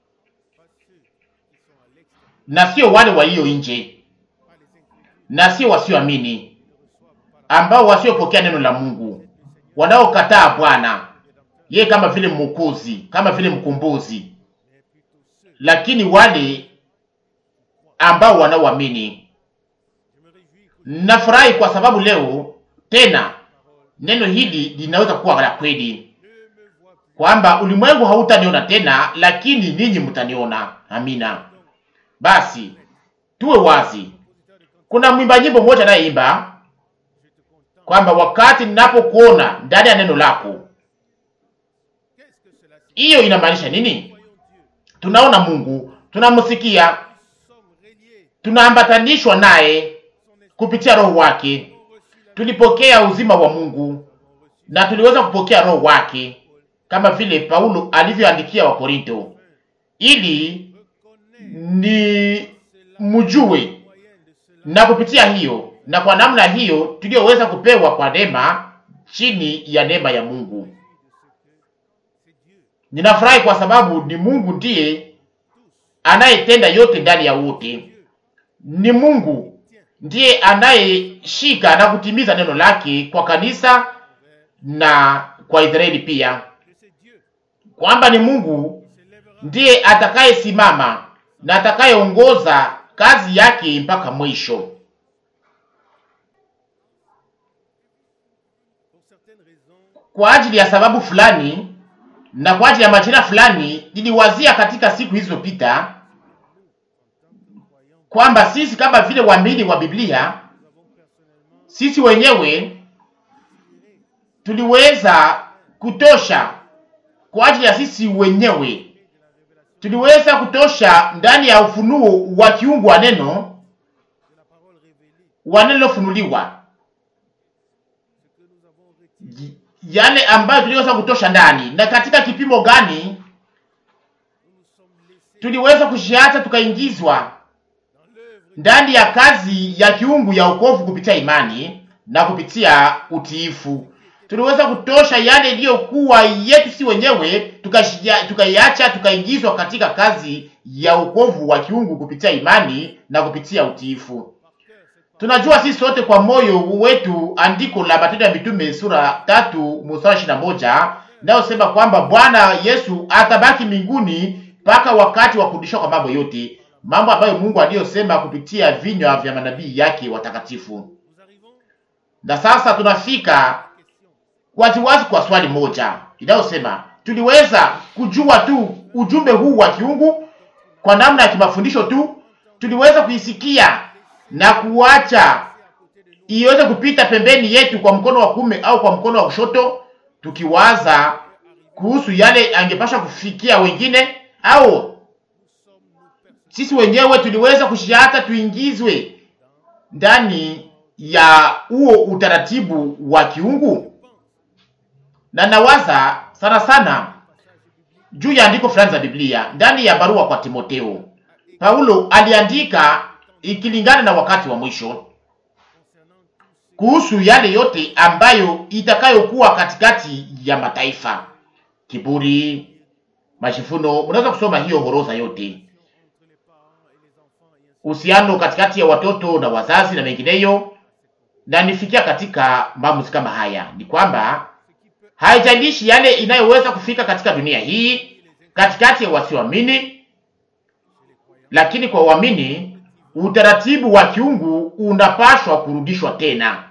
Na sio wale walio nje, na sio wasioamini, ambao wasiopokea neno la Mungu, wanaokataa Bwana yeye kama vile mwokozi, kama vile mkombozi, lakini wale ambao wanaoamini. Nafurahi kwa sababu leo tena neno hili linaweza kuwa la kweli kwamba ulimwengu hautaniona tena, lakini ninyi mtaniona. Amina. Basi tuwe wazi. Kuna mwimba nyimbo mmoja anayeimba kwamba wakati ninapokuona ndani ya neno lako. Hiyo inamaanisha nini? Tunaona Mungu, tunamsikia, tunaambatanishwa naye kupitia Roho wake. Tulipokea uzima wa Mungu na tuliweza kupokea Roho wake kama vile Paulo alivyoandikia Wakorinto, ili ni mjue na kupitia hiyo na kwa namna hiyo tuliyoweza kupewa kwa neema, chini ya neema ya Mungu. Ninafurahi kwa sababu ni Mungu ndiye anayetenda yote ndani ya wote. Ni Mungu ndiye anayeshika na kutimiza neno lake kwa kanisa na kwa Israeli pia kwamba ni Mungu ndiye atakayesimama na atakayeongoza kazi yake mpaka mwisho. Kwa ajili ya sababu fulani na kwa ajili ya majira fulani, niliwazia katika siku hizo pita kwamba sisi kama vile waamini wa Biblia, sisi wenyewe tuliweza kutosha kwa ajili ya sisi wenyewe tuliweza kutosha ndani ya ufunuo wa kiungu wa neno wa neno lilofunuliwa, yale ambayo tuliweza kutosha ndani. Na katika kipimo gani tuliweza kushiacha tukaingizwa ndani ya kazi ya kiungu ya wokovu kupitia imani na kupitia utiifu tuliweza kutosha yale iliyokuwa yetu si wenyewe, tukaiacha tukaingizwa katika kazi ya wokovu wa kiungu kupitia imani na kupitia utiifu. Tunajua sisi sote kwa moyo wetu andiko la Matendo ya Mitume sura tatu mstari ishirini na moja inayosema kwamba Bwana Yesu atabaki mbinguni mpaka wakati wa kurudishwa kwa mambo yote, mambo ambayo Mungu aliyosema kupitia vinywa vya manabii yake watakatifu. Na sasa tunafika waziwazi kwa swali moja inayosema tuliweza kujua tu ujumbe huu wa kiungu kwa namna ya kimafundisho tu, tuliweza kuisikia na kuacha iweze kupita pembeni yetu kwa mkono wa kume au kwa mkono wa kushoto, tukiwaza kuhusu yale angepasha kufikia wengine, au sisi wenyewe tuliweza kushiata tuingizwe ndani ya huo utaratibu wa kiungu. Na nawaza sana sana juu ya andiko fulani za Biblia ndani ya barua kwa Timoteo. Paulo aliandika ikilingana na wakati wa mwisho kuhusu yale yote ambayo itakayokuwa katikati ya mataifa, kiburi, majivuno. Mnaweza kusoma hiyo horoza yote, uhusiano katikati ya watoto na wazazi na mengineyo, na nifikia katika maamuzi kama haya, ni kwamba haijalishi yale inayoweza kufika katika dunia hii katikati ya wasioamini, lakini kwa uamini utaratibu wa kiungu unapashwa kurudishwa tena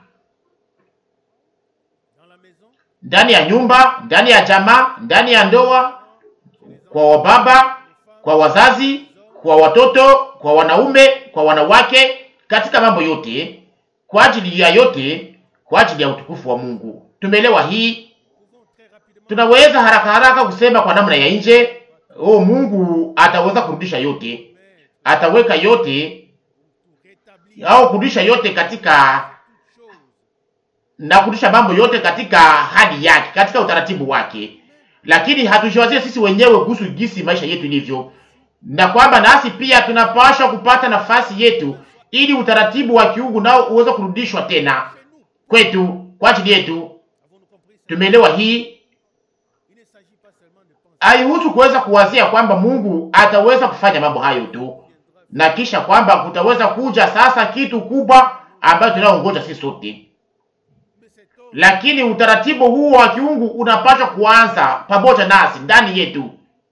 ndani ya nyumba, ndani ya jamaa, ndani ya ndoa, kwa wababa, kwa wazazi, kwa watoto, kwa wanaume, kwa wanawake, katika mambo yote, kwa ajili ya yote, kwa ajili ya utukufu wa Mungu. Tumeelewa hii? Tunaweza haraka haraka kusema kwa namna ya nje, oh, Mungu ataweza kurudisha yote, ataweka yote au kurudisha yote katika na kurudisha mambo yote katika hali yake, katika utaratibu wake, lakini hatujiwazie sisi wenyewe kuhusu jinsi maisha yetu ilivyo, na kwamba nasi pia tunapaswa kupata nafasi yetu, ili utaratibu wa kiungu nao uweze kurudishwa tena kwetu, kwa ajili yetu. Tumeelewa hii? Haihusu kuweza kuwazia kwamba Mungu ataweza kufanya mambo hayo tu na kisha kwamba kutaweza kuja sasa kitu kubwa ambayo tunaongoja sisi sote, lakini utaratibu huo wa kiungu unapaswa kuanza pamoja nasi ndani yetu.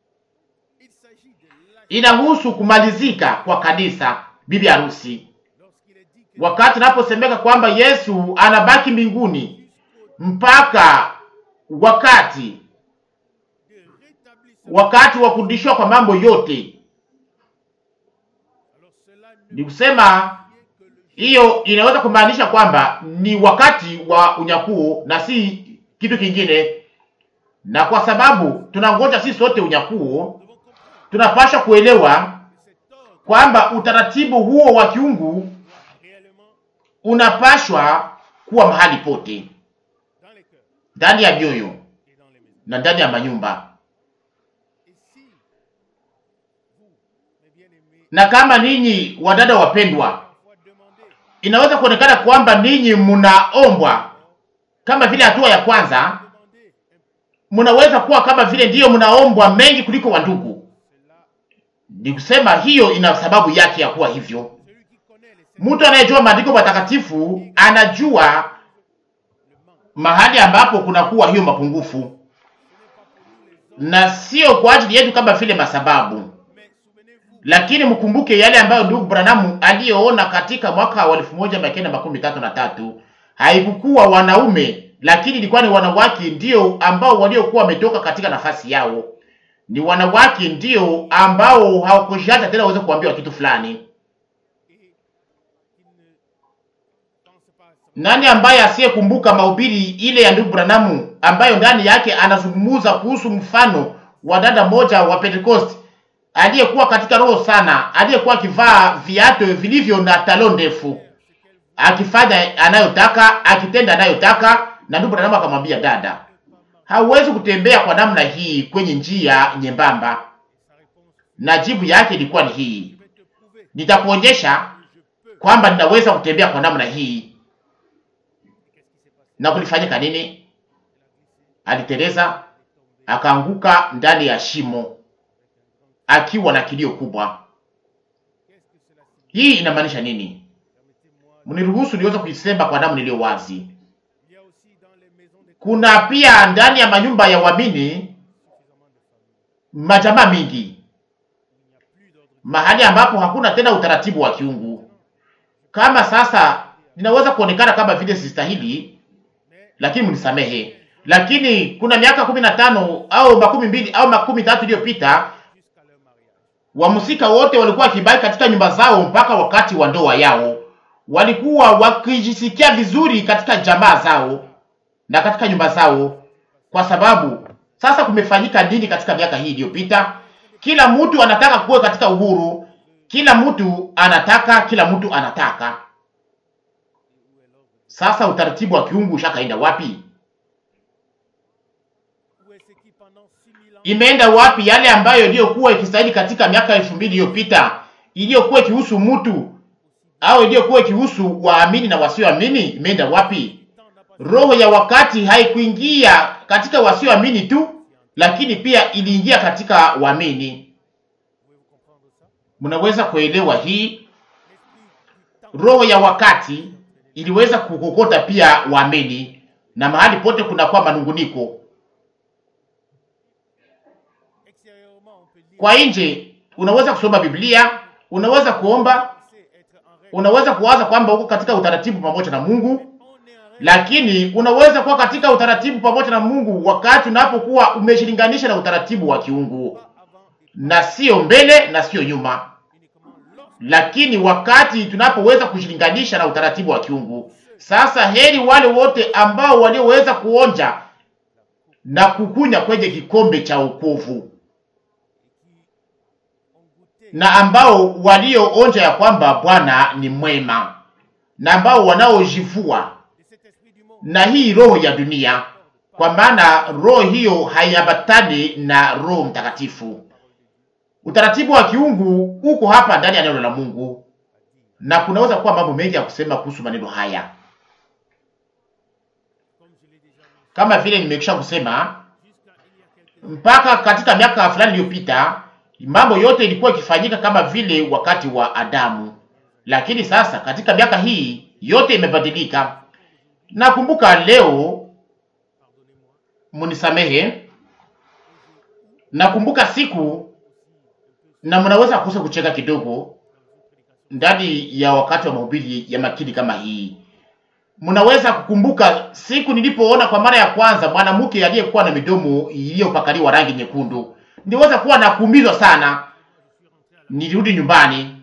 Inahusu kumalizika kwa kanisa, bibi harusi, wakati naposemeka kwamba Yesu anabaki mbinguni mpaka wakati wakati wa kurudishwa kwa mambo yote ni kusema hiyo inaweza kumaanisha kwamba ni wakati wa unyakuo na si kitu kingine. Na kwa sababu tunangoja sisi sote unyakuo, tunapaswa kuelewa kwamba utaratibu huo wa kiungu unapashwa kuwa mahali pote, ndani ya mioyo na ndani ya manyumba na kama ninyi wadada wapendwa, inaweza kuonekana kwamba ninyi mnaombwa kama vile hatua ya kwanza, mnaweza kuwa kama vile ndiyo mnaombwa mengi kuliko wandugu. Ni kusema hiyo ina sababu yake ya kuwa hivyo. Mtu anayejua maandiko matakatifu anajua mahali ambapo kunakuwa hiyo mapungufu, na sio kwa ajili yetu kama vile masababu lakini mkumbuke yale ambayo ndugu Branamu aliyoona katika mwaka wa elfu moja mia kenda makumi tatu na tatu. Haikukuwa wanaume, lakini ilikuwa ni wanawake ndio ambao waliokuwa wametoka katika nafasi yao. Ni wanawake ndio ambao hawakushaja tena waweze kuambiwa kitu fulani. Nani ambaye asiyekumbuka mahubiri ile ya ndugu Branamu ambayo ndani yake anazungumza kuhusu mfano wa dada moja wa Pentecost aliyekuwa katika roho sana, aliyekuwa akivaa viatu vilivyo na talo ndefu, akifanya anayotaka, akitenda anayotaka. Na ndugu Branham akamwambia, dada, hauwezi kutembea kwa namna hii kwenye njia nyembamba. Na jibu yake ilikuwa ni hii, nitakuonyesha kwamba ninaweza kutembea kwa namna hii. Na kulifanyika nini? Aliteleza akaanguka ndani ya shimo akiwa na kilio kubwa. Hii inamaanisha nini? Mniruhusu niweze kuisema kwa damu niliyo wazi. Kuna pia ndani ya manyumba ya waamini majamaa mingi, mahali ambapo hakuna tena utaratibu wa kiungu. Kama sasa ninaweza kuonekana kama vile sistahili, lakini mnisamehe. Lakini kuna miaka kumi na tano au makumi mbili au makumi tatu iliyopita Wamusika wote walikuwa wakibaki katika nyumba zao mpaka wakati wa ndoa yao, walikuwa wakijisikia vizuri katika jamaa zao na katika nyumba zao, kwa sababu sasa kumefanyika nini katika miaka hii iliyopita? Kila mtu anataka kuwa katika uhuru, kila mtu anataka, kila mtu anataka. Sasa utaratibu wa kiungu ushakaenda wapi? Imeenda wapi yale ambayo iliyokuwa ikistahili katika miaka elfu mbili iliyopita, iliyokuwa ikihusu mtu au iliyokuwa ikihusu waamini na wasioamini? Imeenda wapi? Roho ya wakati haikuingia katika wasioamini tu, lakini pia iliingia katika waamini. Mnaweza kuelewa hii? Roho ya wakati iliweza kukokota pia waamini, na mahali pote kunakuwa manunguniko. Kwa nje unaweza kusoma Biblia, unaweza kuomba, unaweza kuwaza kwamba uko katika utaratibu pamoja na Mungu, lakini unaweza kuwa katika utaratibu pamoja na Mungu wakati unapokuwa umeshilinganisha na utaratibu wa kiungu, na sio mbele na sio nyuma lakini wakati tunapoweza kushilinganisha na utaratibu wa kiungu. Sasa heri wale wote ambao walioweza kuonja na kukunya kwenye kikombe cha wokovu na ambao walioonja ya kwamba Bwana ni mwema na ambao wanaojivua na hii roho ya dunia, kwa maana roho hiyo haiambatani na Roho Mtakatifu. Utaratibu wa kiungu uko hapa ndani ya neno la Mungu, na kunaweza kuwa mambo mengi ya kusema kuhusu maneno haya, kama vile nimekwisha kusema. Mpaka katika miaka fulani iliyopita, mambo yote ilikuwa ikifanyika kama vile wakati wa Adamu, lakini sasa katika miaka hii yote imebadilika. Nakumbuka leo, munisamehe, nakumbuka siku na mnaweza kukosa kucheka kidogo ndani ya wakati wa mahubiri ya makini kama hii. Mnaweza kukumbuka siku nilipoona kwa mara ya kwanza mwanamke aliyekuwa na midomo iliyopakaliwa rangi nyekundu. Niliweza kuwa na kuumizwa sana. Nilirudi nyumbani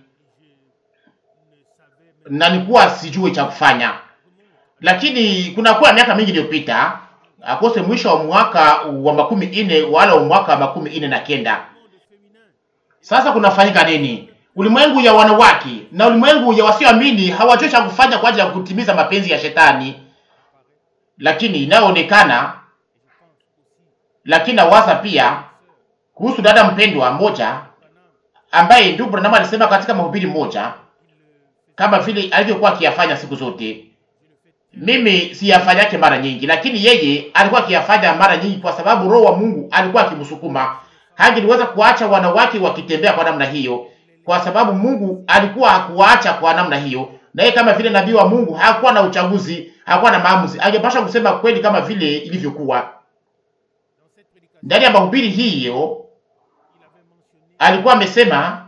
na nilikuwa sijui cha kufanya, lakini kunakuwa miaka mingi iliyopita, akose mwisho wa mwaka wa makumi ine wala wa mwaka wa makumi ine na kenda sasa kunafanyika nini? Ulimwengu ya wanawake na ulimwengu ya wasioamini hawajui cha kufanya kwa ajili ya kutimiza mapenzi ya shetani, lakini inayoonekana. Lakini nawaza pia kuhusu dada mpendwa mmoja ambaye ndugu Branham alisema katika mahubiri moja, kama vile alivyokuwa akiyafanya siku zote. Mimi siyafanyake mara nyingi, lakini yeye alikuwa akiyafanya mara nyingi, kwa sababu Roho wa Mungu alikuwa akimsukuma hangeliweza kuacha wanawake wakitembea kwa namna hiyo, kwa sababu Mungu alikuwa hakuwaacha kwa namna hiyo. Na yeye kama vile nabii wa Mungu hakuwa na uchaguzi, hakuwa na maamuzi, angepasha kusema kweli kama vile ilivyokuwa. Ndani ya mahubiri hiyo alikuwa amesema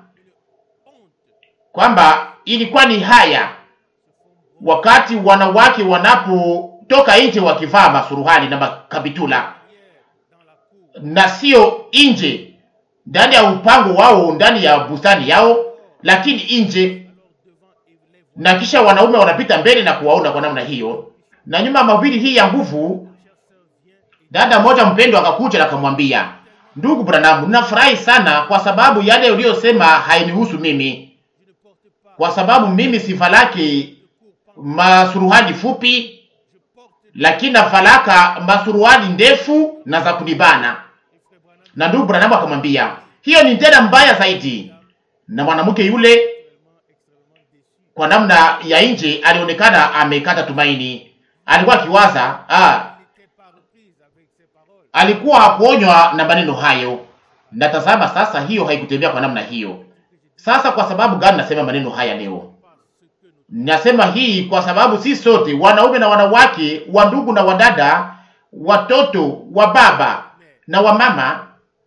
kwamba ilikuwa ni haya wakati wanawake wanapotoka nje wakivaa masuruhali na makabitula na sio nje ndani ya upango wao ndani ya bustani yao, lakini nje, na kisha wanaume wanapita mbele na kuwaona kwa namna hiyo. Na nyuma ya mahubiri hii ya nguvu, dada mmoja mpendwa akakuja na akamwambia, ndugu Branham, ninafurahi sana kwa sababu yale uliyosema hainihusu mimi, kwa sababu mimi sivalaki masuruhali fupi lakini navalaka masuruali ndefu na za kunibana. Na ndugu Branham akamwambia hiyo ni tena mbaya zaidi. Na mwanamke yule kwa namna ya nje alionekana amekata tumaini, alikuwa akiwaza ah, alikuwa hakuonywa na maneno hayo. Na tazama sasa, hiyo haikutembea kwa namna hiyo. Sasa kwa sababu gani nasema maneno haya leo? Nasema hii kwa sababu si sote wanaume na wanawake, wa ndugu na wadada, watoto wa baba na wa mama,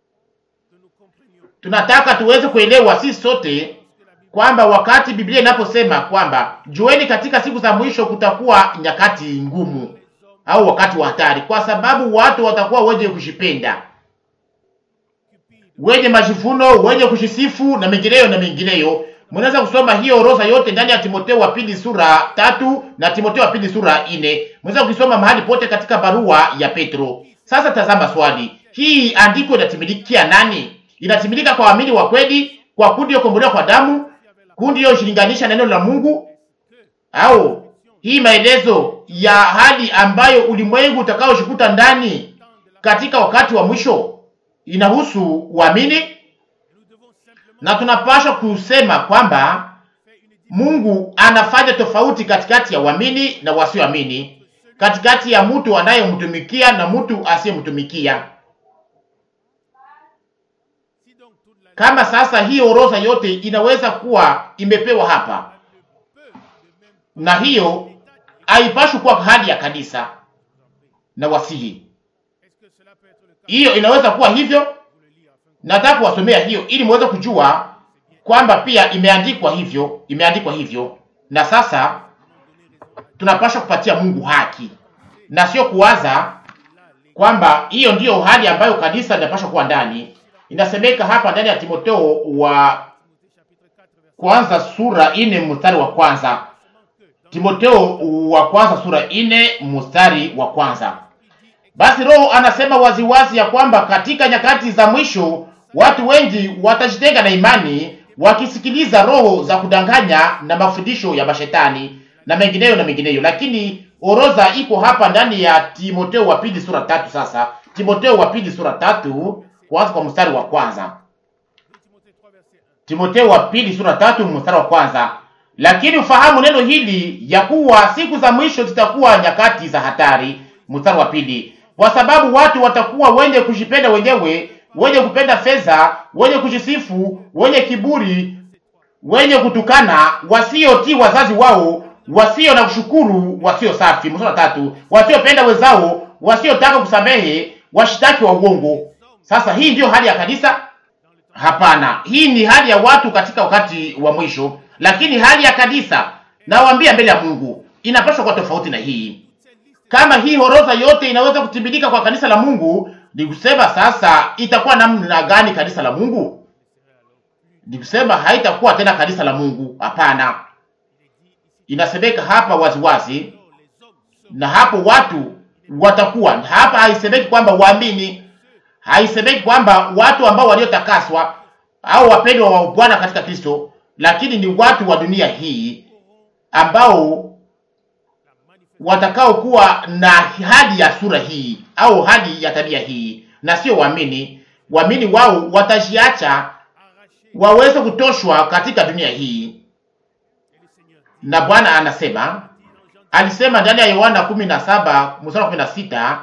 tunataka tuweze kuelewa si sote kwamba wakati Biblia inaposema kwamba jueni, katika siku za mwisho kutakuwa nyakati ngumu au wakati wa hatari, kwa sababu watu watakuwa wenye kushipenda, wenye majivuno, wenye kushisifu na mengineyo na mengineyo Mnaweza kusoma hiyo orodha yote ndani ya Timotheo wa pili sura tatu na Timotheo wa pili sura nne. Mnaweza kusoma mahali pote katika barua ya Petro. Sasa tazama swali, hii andiko inatimilikia nani? Inatimilika kwa waamini wa kweli, kwa kundi iliyokombolewa kwa damu, kundi iliyoshilinganisha neno la Mungu, au hii maelezo ya hali ambayo ulimwengu utakaoshikuta ndani katika wakati wa mwisho inahusu uamini? Na tunapaswa kusema kwamba Mungu anafanya tofauti katikati ya waamini na wasioamini, katikati ya mtu anayemtumikia na mtu asiyemtumikia. Kama sasa hii orodha yote inaweza kuwa imepewa hapa, na hiyo haipashwi kuwa hali ya kanisa na wasihi, hiyo inaweza kuwa hivyo. Nataka kuwasomea hiyo ili muweze kujua kwamba pia imeandikwa hivyo, imeandikwa hivyo. Na sasa tunapaswa kupatia Mungu haki na sio kuwaza kwamba hiyo ndiyo hali ambayo kanisa linapaswa kuwa ndani. Inasemeka hapa ndani ya Timotheo wa kwanza sura ine mstari wa kwanza. Timotheo wa kwanza sura ine mstari wa kwanza. Basi Roho anasema waziwazi ya kwamba katika nyakati za mwisho watu wengi watajitenga na imani, wakisikiliza roho za kudanganya na mafundisho ya mashetani na mengineyo na mengineyo. Lakini orodha iko hapa ndani ya Timotheo wa pili sura tatu. Sasa Timotheo wa pili sura tatu kuanza kwa mstari wa kwanza. Timotheo wa pili sura tatu mstari wa kwanza. Lakini ufahamu neno hili ya kuwa siku za mwisho zitakuwa nyakati za hatari. Mstari wa pili, kwa sababu watu watakuwa wenye kujipenda wenyewe, wenye kupenda fedha, wenye kujisifu, wenye kiburi, wenye kutukana, wasiotii wazazi wao, wasio na kushukuru, wasio safi. Mstari wa tatu, wasiopenda wenzao, wasiotaka kusamehe, washitaki wa uongo. Sasa hii ndiyo hali ya kanisa? Hapana, hii ni hali ya watu katika wakati wa mwisho, lakini hali ya kanisa, nawaambia mbele ya Mungu, inapaswa kuwa tofauti na hii. Kama hii orodha yote inaweza kutimilika kwa kanisa la Mungu, ni kusema sasa itakuwa namna gani kanisa la Mungu? Ni kusema haitakuwa tena kanisa la Mungu. Hapana, inasemeka hapa waziwazi, na hapo watu watakuwa hapa. Haisemeki kwamba waamini, haisemeki kwamba watu ambao waliotakaswa au wapendwa wa Bwana katika Kristo, lakini ni watu wa dunia hii ambao watakao kuwa na hali ya sura hii au hali ya tabia hii, na sio waamini. Waamini wao watajiacha waweze kutoshwa katika dunia hii, na Bwana anasema, alisema ndani ya Yohana 17 mstari 16,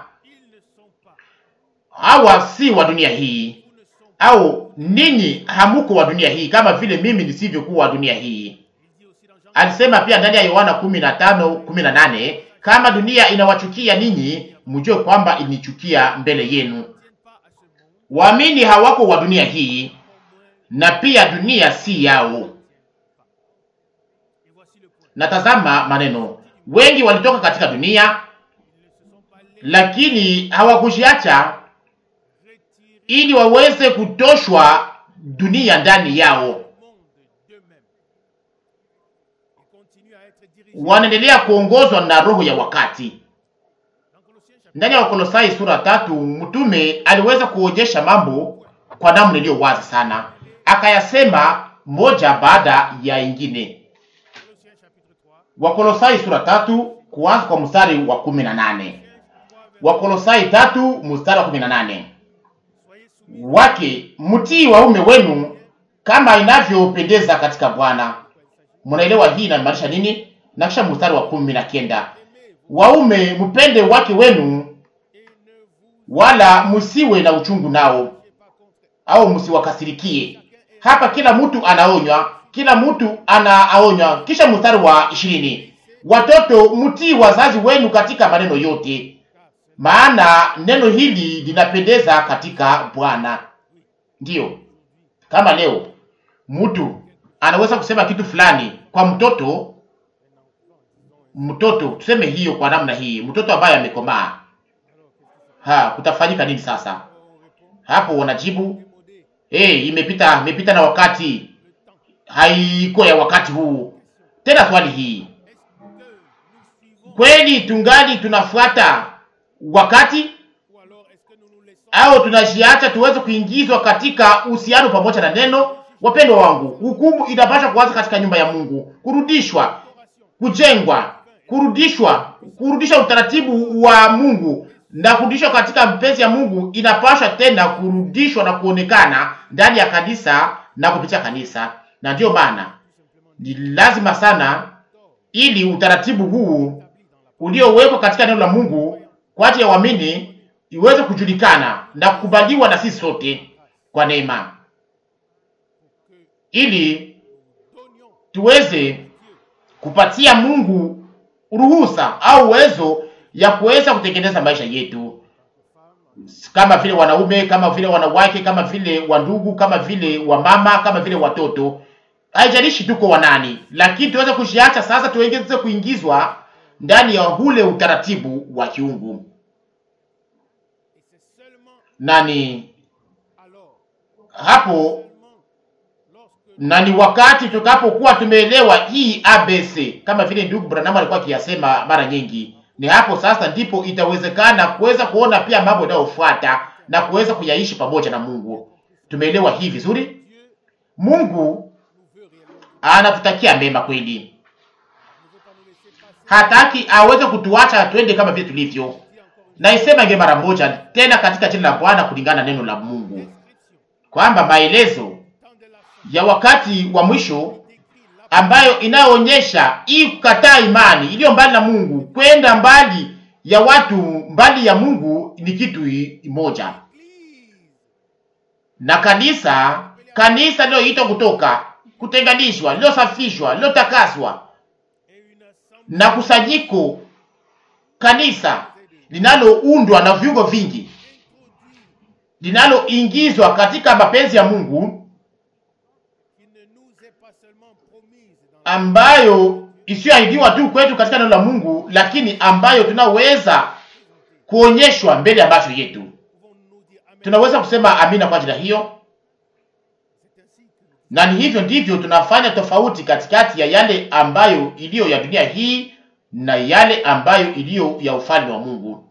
hawa si wa dunia hii, au ninyi hamuko wa dunia hii kama vile mimi nisivyokuwa wa dunia hii. Alisema pia ndani ya Yohana 15:18 kama dunia inawachukia ninyi, mjue kwamba ilinichukia mbele yenu. Waamini hawako wa dunia hii, na pia dunia si yao. Na tazama maneno, wengi walitoka katika dunia, lakini hawakujiacha ili waweze kutoshwa dunia ndani yao wanaendelea kuongozwa na roho ya wakati. Ndani ya Wakolosai sura tatu, mtume aliweza kuonyesha mambo kwa namna iliyo wazi sana, akayasema moja baada ya ingine. Wakolosai sura tatu kuanza kwa mstari wa kumi na nane. Wakolosai tatu mstari wa kumi na nane wake mtii waume wenu kama inavyopendeza katika Bwana. Mnaelewa hii inamaanisha nini? Na kisha mstari wa kumi na kenda waume mpende wake wenu, wala msiwe na uchungu nao, au msiwakasirikie. Hapa kila mtu anaonywa, kila mtu anaonywa. Kisha mstari wa ishirini watoto mtii wazazi wenu katika maneno yote, maana neno hili linapendeza katika Bwana. Ndiyo, kama leo mtu anaweza kusema kitu fulani kwa mtoto mtoto tuseme hiyo kwa namna hii, mtoto ambaye amekomaa, ha, kutafanyika nini sasa? Hapo wanajibu hey, imepita imepita na wakati, haiko ya wakati huu. Tena swali hii, kweli tungali tunafuata wakati au tunajiacha tuweze kuingizwa katika uhusiano pamoja na neno? Wapendwa wangu, hukumu inapaswa kuanza katika nyumba ya Mungu, kurudishwa, kujengwa, kurudishwa, kurudisha utaratibu wa Mungu na kurudishwa katika mpenzi ya Mungu, inapaswa tena kurudishwa na kuonekana ndani ya kanisa na kupitia kanisa. Na ndiyo maana ni lazima sana, ili utaratibu huu uliowekwa katika neno la Mungu kwa ajili ya waamini iweze kujulikana na kukubaliwa na sisi sote kwa neema, ili tuweze kupatia Mungu ruhusa au uwezo ya kuweza kutengeneza maisha yetu, kama vile wanaume, kama vile wanawake, kama vile wandugu, kama vile wamama, kama vile watoto. Haijalishi tuko wanani, lakini tuweze kujiacha sasa, tuweze kuingizwa ndani ya ule utaratibu wa kiungu nani hapo na ni wakati tutakapokuwa tumeelewa hii ABC kama vile ndugu Branham alikuwa akiyasema mara nyingi, ni hapo sasa ndipo itawezekana kuweza kuona pia mambo yanayofuata na kuweza kuyaishi pamoja na Mungu. Tumeelewa hii vizuri. Mungu anatutakia mema kweli, hataki aweze kutuacha twende kama vile tulivyo. Naisema nge mara moja tena katika jina la Bwana kulingana na neno la Mungu kwamba maelezo ya wakati wa mwisho ambayo inayoonyesha hii kukataa imani iliyo mbali na Mungu kwenda mbali ya watu mbali ya Mungu ni kitu moja, na kanisa kanisa liloitwa kutoka kutenganishwa, lilosafishwa, lilotakaswa na kusanyiko kanisa linaloundwa na viungo vingi linaloingizwa katika mapenzi ya Mungu ambayo isiyoahidiwa tu kwetu katika neno la Mungu, lakini ambayo tunaweza kuonyeshwa mbele ya macho yetu. Tunaweza kusema amina kwa ajili ya hiyo, na ni hivyo ndivyo tunafanya tofauti katikati ya yale ambayo iliyo ya dunia hii na yale ambayo iliyo ya ufalme wa Mungu.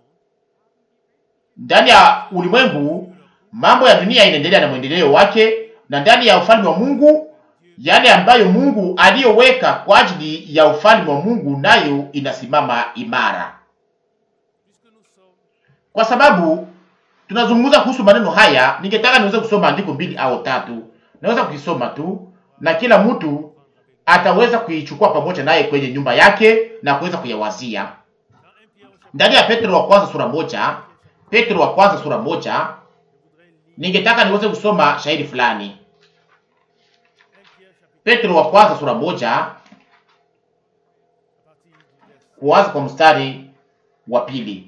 Ndani ya ulimwengu mambo ya dunia inaendelea na mwendeleo wake, na ndani ya ufalme wa Mungu yale ambayo Mungu aliyoweka kwa ajili ya ufalme wa Mungu nayo inasimama imara. Kwa sababu tunazungumza kuhusu maneno haya, ningetaka niweze kusoma andiko mbili au tatu. Naweza kukisoma tu na kila mtu ataweza kuichukua pamoja naye kwenye nyumba yake na kuweza kuyawazia. Ndani ya Petro wa kwanza sura moja, Petro wa kwanza sura moja, ningetaka niweze kusoma shahidi fulani. Petro wa kwanza sura moja kuanza kwa mstari wa pili.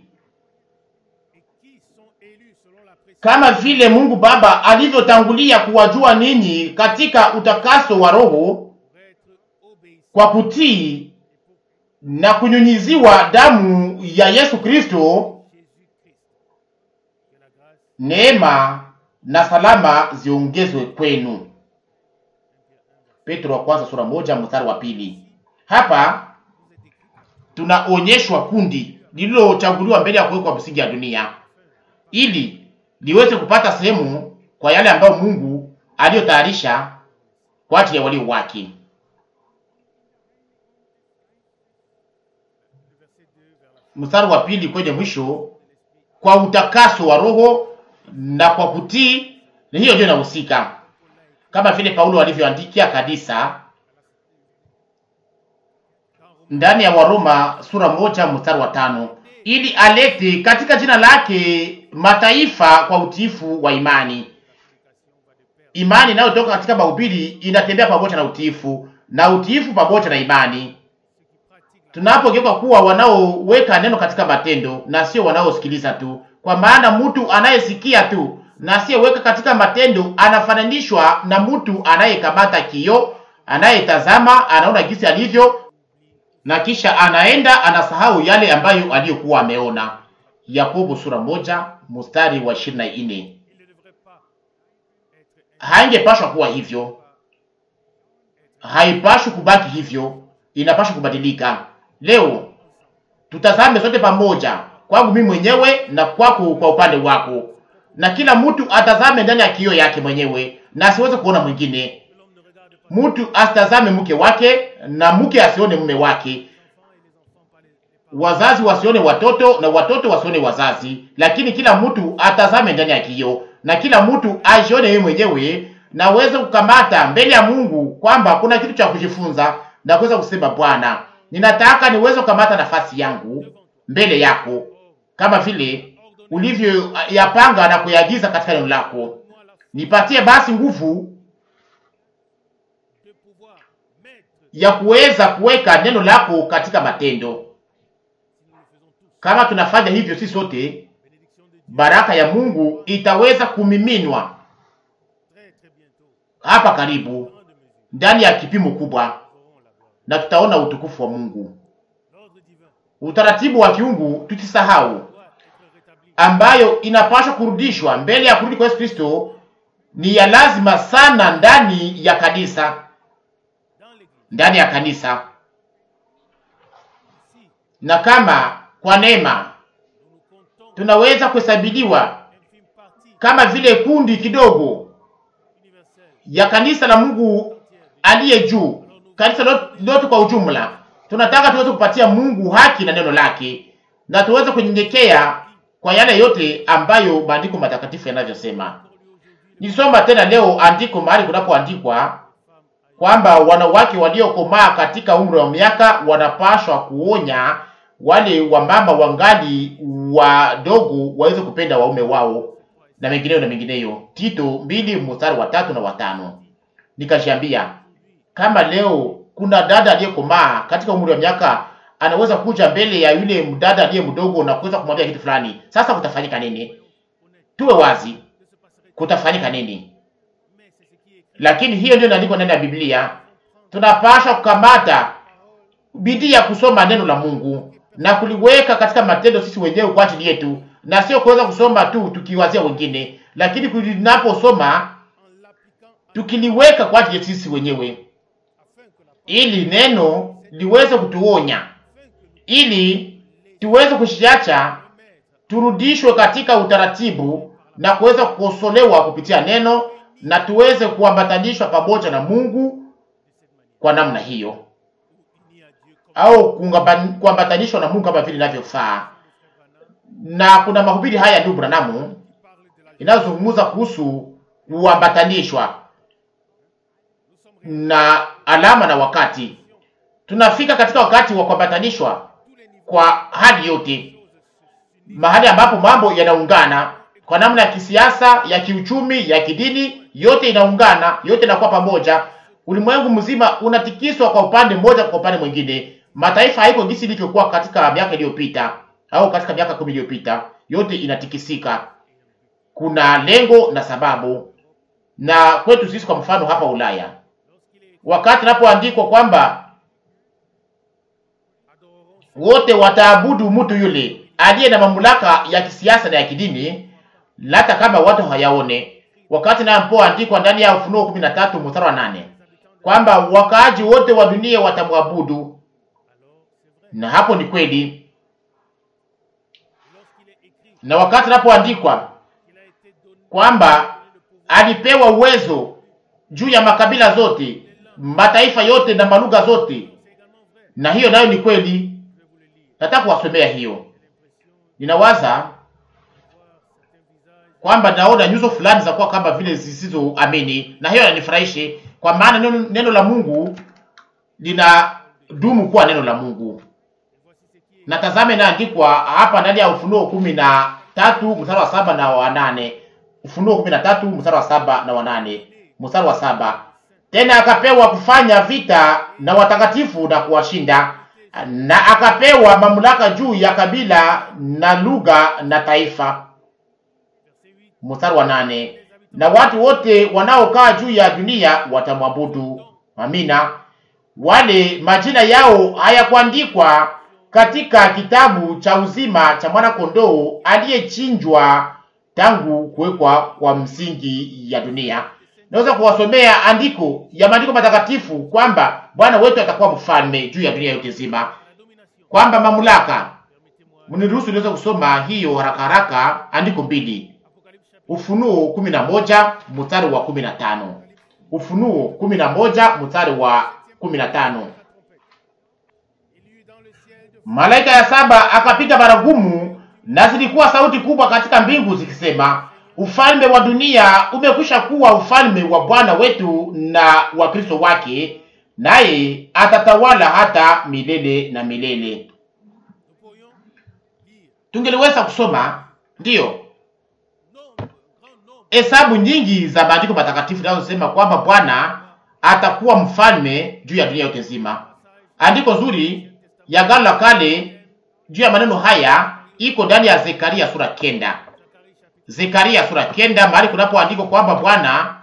Kama vile Mungu Baba alivyotangulia kuwajua ninyi katika utakaso wa Roho kwa kutii na kunyunyiziwa damu ya Yesu Kristo, neema na salama ziongezwe kwenu. Petro wa kwanza sura moja mstari wa pili. Hapa tunaonyeshwa kundi lililochaguliwa mbele ya kuwekwa msingi ya dunia ili liweze kupata sehemu kwa yale ambayo Mungu aliyotayarisha kwa ajili ya walio wake. Mstari wa pili kwenye mwisho, kwa utakaso wa roho na kwa kutii, na hiyo ndio inahusika kama vile Paulo alivyoandikia kanisa ndani ya Waroma sura moja mstari wa tano ili alete katika jina lake mataifa kwa utiifu wa imani. Imani inayotoka katika mahubiri inatembea pamoja na utiifu na utiifu pamoja na imani, tunapogeuka kuwa wanaoweka neno katika matendo na sio wanaosikiliza tu, kwa maana mtu anayesikia tu na asiyeweka katika matendo anafananishwa na mtu anayekamata kio, anayetazama, anaona jinsi alivyo na kisha anaenda anasahau yale ambayo aliyokuwa ameona. Yakobo sura moja mstari wa ishirini na nne. Haingepashwa kuwa hivyo, haipashi kubaki hivyo, inapashi kubadilika. Leo tutazame sote pamoja, kwangu mimi mwenyewe na kwako kwa upande wako, na kila mtu atazame ndani ya kioo yake mwenyewe na asiweze kuona mwingine. Mtu asitazame mke wake na mke asione mume wake, wazazi wasione watoto na watoto wasione wazazi, lakini kila mtu atazame ndani ya kioo na kila mtu ajione yeye mwenyewe na uweze kukamata mbele ya Mungu kwamba kuna kitu cha kujifunza na kuweza kusema, Bwana, ninataka niweze kukamata nafasi yangu mbele yako kama vile ulivyo yapanga na kuyagiza katika neno lako. Nipatie basi nguvu ya kuweza kuweka neno lako katika matendo. Kama tunafanya hivyo, si sote, baraka ya Mungu itaweza kumiminwa hapa karibu ndani ya kipimo kubwa, na tutaona utukufu wa Mungu. Utaratibu wa kiungu tutisahau, ambayo inapaswa kurudishwa mbele ya kurudi kwa Yesu Kristo, ni ya lazima sana ndani ya kanisa, ndani ya kanisa. Na kama kwa neema tunaweza kuhesabiliwa kama vile kundi kidogo ya kanisa la Mungu aliye juu, kanisa lote kwa ujumla, tunataka tuweze kupatia Mungu haki na neno lake, na tuweze kunyenyekea kwa yale yote ambayo maandiko matakatifu yanavyosema. Nisoma tena leo andiko mahali kunapoandikwa kwamba wanawake waliokomaa katika umri wa miaka wanapashwa kuonya wale wamama wangali wadogo waweze kupenda waume wao na mengineyo na mengineyo. Tito mbili mstari wa tatu na watano. Nikashiambia kama leo kuna dada aliyekomaa katika umri wa miaka anaweza kuja mbele ya yule mdada aliye mdogo na kuweza kumwambia kitu fulani, sasa kutafanyika nini? Tuwe wazi, kutafanyika nini? Lakini hiyo ndio inaandikwa ndani ya Biblia. Tunapaswa kukamata bidii ya kusoma neno la Mungu na kuliweka katika matendo sisi wenyewe kwa ajili yetu, na sio kuweza kusoma tu tukiwazia wengine, lakini tunaposoma tukiliweka kwa ajili yetu sisi wenyewe, ili neno liweze kutuonya, ili tuweze kushiacha turudishwe katika utaratibu na kuweza kukosolewa kupitia neno na tuweze kuambatanishwa pamoja na Mungu kwa namna hiyo, au kuambatanishwa na Mungu kama vile inavyofaa. Na kuna mahubiri haya ndugu Branamu inayozungumza kuhusu kuambatanishwa na alama na wakati. Tunafika katika wakati wa kuambatanishwa kwa hali yote, mahali ambapo mambo yanaungana kwa namna ya kisiasa, ya kiuchumi, ya kidini, yote inaungana, yote inakuwa pamoja. Ulimwengu mzima unatikiswa kwa upande mmoja, kwa upande mwingine. Mataifa haiko jinsi ilivyokuwa katika miaka iliyopita au katika miaka kumi iliyopita, yote inatikisika. Kuna lengo na sababu. Na kwetu sisi, kwa mfano, hapa Ulaya, wakati inapoandikwa kwamba wote wataabudu mtu yule aliye na mamlaka ya kisiasa na ya kidini hata kama watu hayaone. Wakati napoandikwa ndani ya Ufunuo kumi na tatu mstari wa nane kwamba wakaaji wote wa dunia watamwabudu, na hapo ni kweli. Na wakati napoandikwa kwamba alipewa uwezo juu ya makabila zote, mataifa yote na malugha zote, na hiyo nayo ni kweli. Nataka kuwasomea hiyo, ninawaza kwamba naona nyuso fulani za kuwa kama vile zisizoamini, na hiyo inanifurahishe kwa maana neno, neno la Mungu lina dumu kuwa neno la Mungu. Na tazame inaandikwa hapa ndani ya Ufunuo kumi na tatu mstari wa saba na wa nane. Ufunuo kumi na tatu mstari wa saba na wa nane, mstari wa saba tena akapewa kufanya vita na watakatifu na kuwashinda, na akapewa mamlaka juu ya kabila na lugha na taifa Mstari wa nane, na watu wote wanaokaa juu ya dunia watamwabudu. Amina. Wale majina yao hayakuandikwa katika kitabu cha uzima cha mwana kondoo aliyechinjwa tangu kuwekwa kwa msingi ya dunia. naweza kuwasomea andiko ya maandiko matakatifu kwamba Bwana wetu atakuwa mfalme juu ya dunia yote nzima, kwamba mamlaka. Mniruhusu niweze kusoma hiyo haraka haraka, andiko mbili, Ufunuo kumi na moja mstari wa kumi na tano Ufunuo kumi na moja mstari wa kumi na tano Malaika ya saba akapiga baragumu, na zilikuwa sauti kubwa katika mbingu zikisema, ufalme wa dunia umekwisha kuwa ufalme wa Bwana wetu na wa Kristo wake, naye atatawala hata milele na milele. Tungeliweza kusoma ndiyo hesabu nyingi za maandiko matakatifu zinazosema kwamba Bwana atakuwa mfalme juu ya dunia yote nzima. Andiko zuri ya Agano la Kale juu ya maneno haya iko ndani ya Zekaria sura kenda. Zekaria sura kenda, mahali kunapoandikwa kwamba Bwana,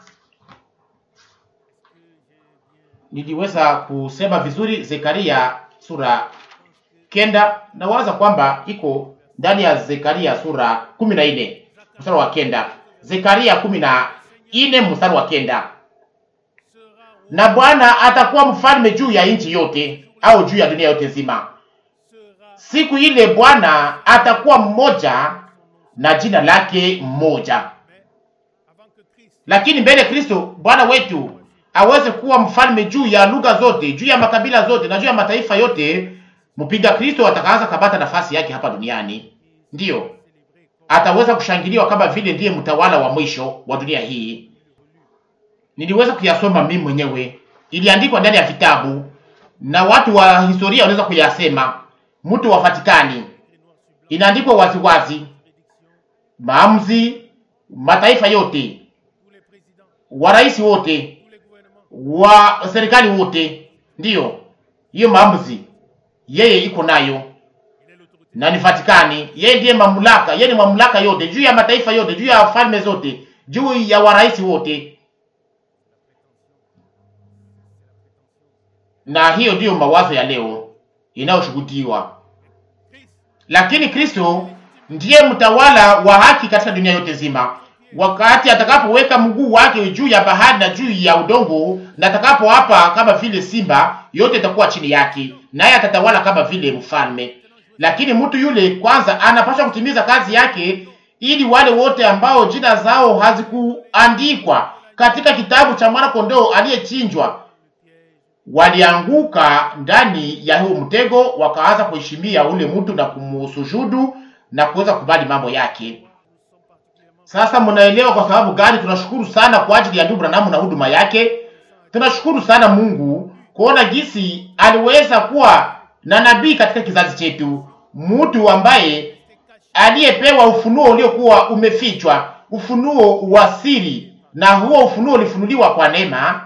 niliweza kusema vizuri, Zekaria sura kenda, na waza kwamba iko ndani ya Zekaria sura kumi na nne mstari wa kenda. Zekaria kumi na nne mstari wa kenda. Na Bwana atakuwa mfalme juu ya nchi yote au juu ya dunia yote nzima. Siku ile Bwana atakuwa mmoja na jina lake mmoja. Lakini mbele Kristo Bwana wetu aweze kuwa mfalme juu ya lugha zote, juu ya makabila zote na juu ya mataifa yote, mpinga Kristo atakaanza kabata nafasi yake hapa duniani, ndiyo ataweza kushangiliwa kama vile ndiye mtawala wa mwisho wa dunia hii. Niliweza kuyasoma mimi mwenyewe, iliandikwa ndani ya vitabu na watu wa historia wanaweza kuyasema. Mtu wa Vatikani inaandikwa waziwazi, maamuzi, mataifa yote, warais wote, wa serikali wote, ndiyo hiyo maamuzi yeye iko nayo na ni Vatikani. Yeye ndiye mamlaka, yeye ni mamlaka yote juu ya mataifa yote, juu ya falme zote, juu ya warais wote, na hiyo ndiyo mawazo ya leo inayoshuhudiwa. Lakini Kristo ndiye mtawala wa haki katika dunia yote nzima. Wakati atakapoweka mguu wake juu ya bahari na juu ya udongo, na atakapo hapa kama vile simba, yote itakuwa chini yake, naye atatawala kama vile mfalme. Lakini mtu yule kwanza anapaswa kutimiza kazi yake, ili wale wote ambao jina zao hazikuandikwa katika kitabu cha mwana kondoo aliyechinjwa walianguka ndani ya huo mtego, wakaanza kuheshimia ule mtu na kumusujudu na kuweza kubali mambo yake. Sasa mnaelewa kwa sababu gani tunashukuru sana kwa ajili ya ndugu Branham na huduma yake. Tunashukuru sana Mungu kuona jinsi aliweza kuwa na nabii katika kizazi chetu, mtu ambaye aliyepewa ufunuo uliokuwa umefichwa, ufunuo wa siri, na huo ufunuo ulifunuliwa kwa neema.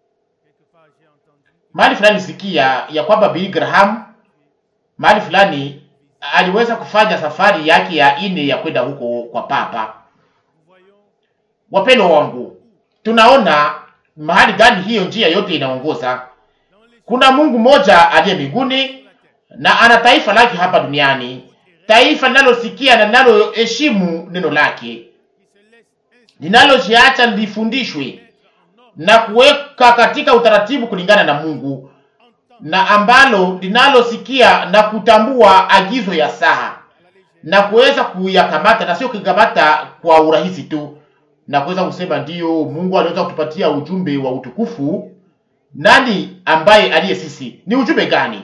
Mahali fulani sikia ya kwamba Billy Graham mahali fulani aliweza kufanya safari yake ya ine ya kwenda huko kwa papa. Wapendwa wangu, tunaona mahali gani hiyo njia yote inaongoza. Kuna Mungu mmoja aliye mbinguni na ana taifa lake hapa duniani, taifa linalosikia na linaloheshimu neno lake, linalojiacha lifundishwe na kuweka katika utaratibu kulingana na Mungu, na ambalo linalosikia na kutambua agizo ya saha na kuweza kuyakamata na sio kukamata kwa urahisi tu, na kuweza kusema ndiyo, Mungu aliweza kutupatia ujumbe wa utukufu. Nani ambaye aliye sisi? Ni ujumbe gani?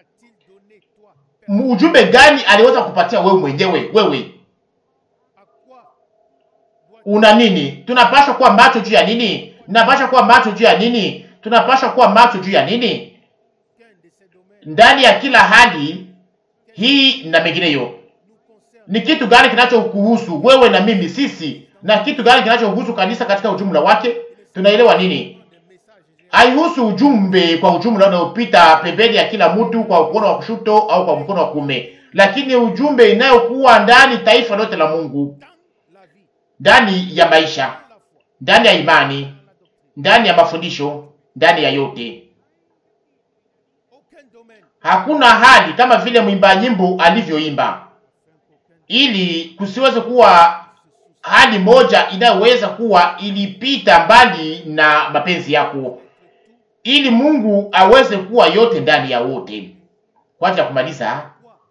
Ujumbe gani aliweza kupatia wewe mwenyewe? Wewe una nini? Tunapaswa kuwa macho juu ya nini? Tunapaswa kuwa macho juu ya nini? Tunapaswa kuwa macho juu ya nini? Ndani ya kila hali hii na mengineyo, ni kitu gani kinachokuhusu wewe na mimi sisi, na kitu gani kinachohusu kanisa katika ujumla wake? Tunaelewa nini? Haihusu ujumbe kwa ujumla unaopita pembeni ya kila mtu kwa mkono wa kushoto au kwa mkono wa kuume, lakini ujumbe inayokuwa ndani taifa lote la Mungu, ndani ya maisha, ndani ya imani, ndani ya mafundisho, ndani ya yote. Hakuna hali kama vile mwimba nyimbo alivyoimba, ili kusiweze kuwa hali moja inayoweza kuwa ilipita mbali na mapenzi yako, ili Mungu aweze kuwa yote ndani ya wote. Kwa ajili ya kumaliza,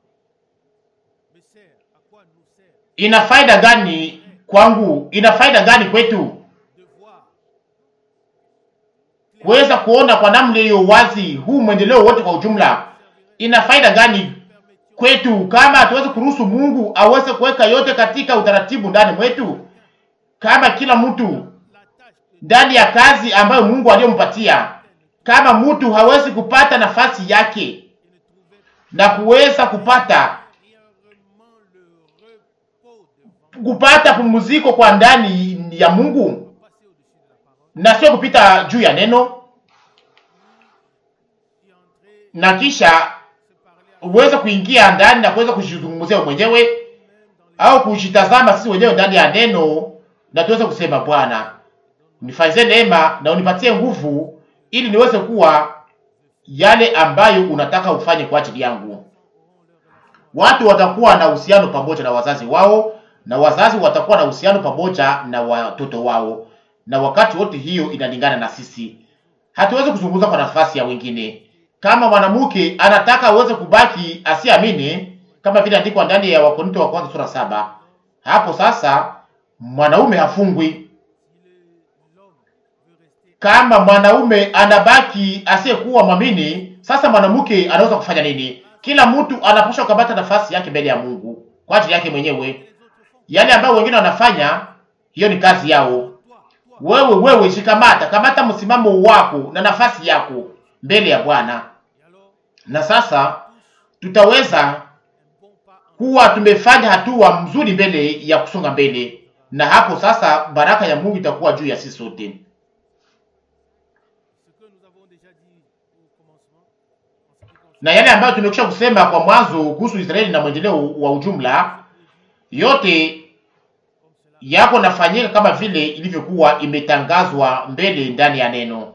ina faida gani kwangu? Ina faida gani kwetu kuweza kuona kwa namna iliyo wazi huu mwendeleo wote kwa ujumla? Ina faida gani kwetu kama hatuwezi kuruhusu Mungu aweze kuweka yote katika utaratibu ndani mwetu, kama kila mtu ndani ya kazi ambayo Mungu aliyompatia, kama mtu hawezi kupata nafasi yake na kuweza kupata kupata pumziko kwa ndani ya Mungu na sio kupita juu ya neno na kisha uweze kuingia ndani na kuweza kujizungumzia mwenyewe au kujitazama sisi wenyewe ndani ya neno, na tuweze kusema Bwana, nifanyie neema na unipatie nguvu ili niweze kuwa yale ambayo unataka ufanye kwa ajili yangu. Watu watakuwa na uhusiano pamoja na wazazi wao, na wazazi watakuwa na uhusiano pamoja na watoto wao, na wakati wote hiyo inalingana na sisi. Hatuwezi kuzungumza kwa nafasi ya wengine. Kama mwanamke anataka aweze kubaki asiamini, kama vile andikwa ndani ya Wakorintho wa kwanza sura saba, hapo sasa mwanaume hafungwi. Kama mwanaume anabaki asiyekuwa mwamini, sasa mwanamke anaweza kufanya nini? Kila mtu anapaswa kukamata nafasi yake mbele ya Mungu kwa ajili yake mwenyewe. Yale ambayo wengine wanafanya, hiyo ni kazi yao. Wewe wewe, shikamata, kamata msimamo wako na nafasi yako mbele ya Bwana, na sasa tutaweza kuwa tumefanya hatua mzuri mbele ya kusonga mbele, na hapo sasa baraka ya Mungu itakuwa juu ya sisi sote. Na yale ambayo tumekwisha kusema kwa mwanzo kuhusu Israeli na mwendeleo wa ujumla, yote yako nafanyika kama vile ilivyokuwa imetangazwa mbele ndani ya neno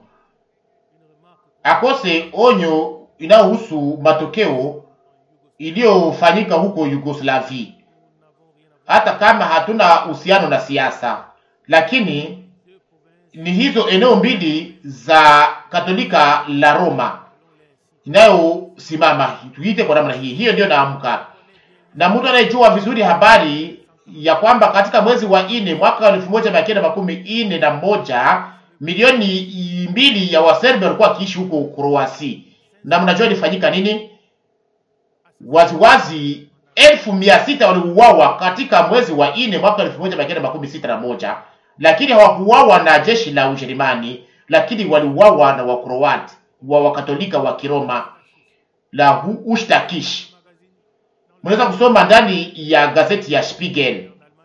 akose onyo inayohusu matokeo iliyofanyika huko Yugoslavi. Hata kama hatuna uhusiano na siasa, lakini ni hizo eneo mbili za Katolika la Roma inayosimama, tuite kwa namna hii. Hiyo ndio naamka, na mtu anayejua vizuri habari ya kwamba katika mwezi wa nne mwaka wa elfu moja mia kenda makumi nne na moja milioni mbili ya Waserbi walikuwa wakiishi huko Kroasi, na mnajua ilifanyika nini? Waziwazi elfu mia sita waliuawa katika mwezi wa nne mwaka elfu moja mia kenda makumi sita na moja lakini hawakuuawa na jeshi la Ujerumani, lakini waliuawa na Wakroati wa Wakatolika wa Kiroma la Ushtakish. Mnaweza kusoma ndani ya gazeti ya Spiegel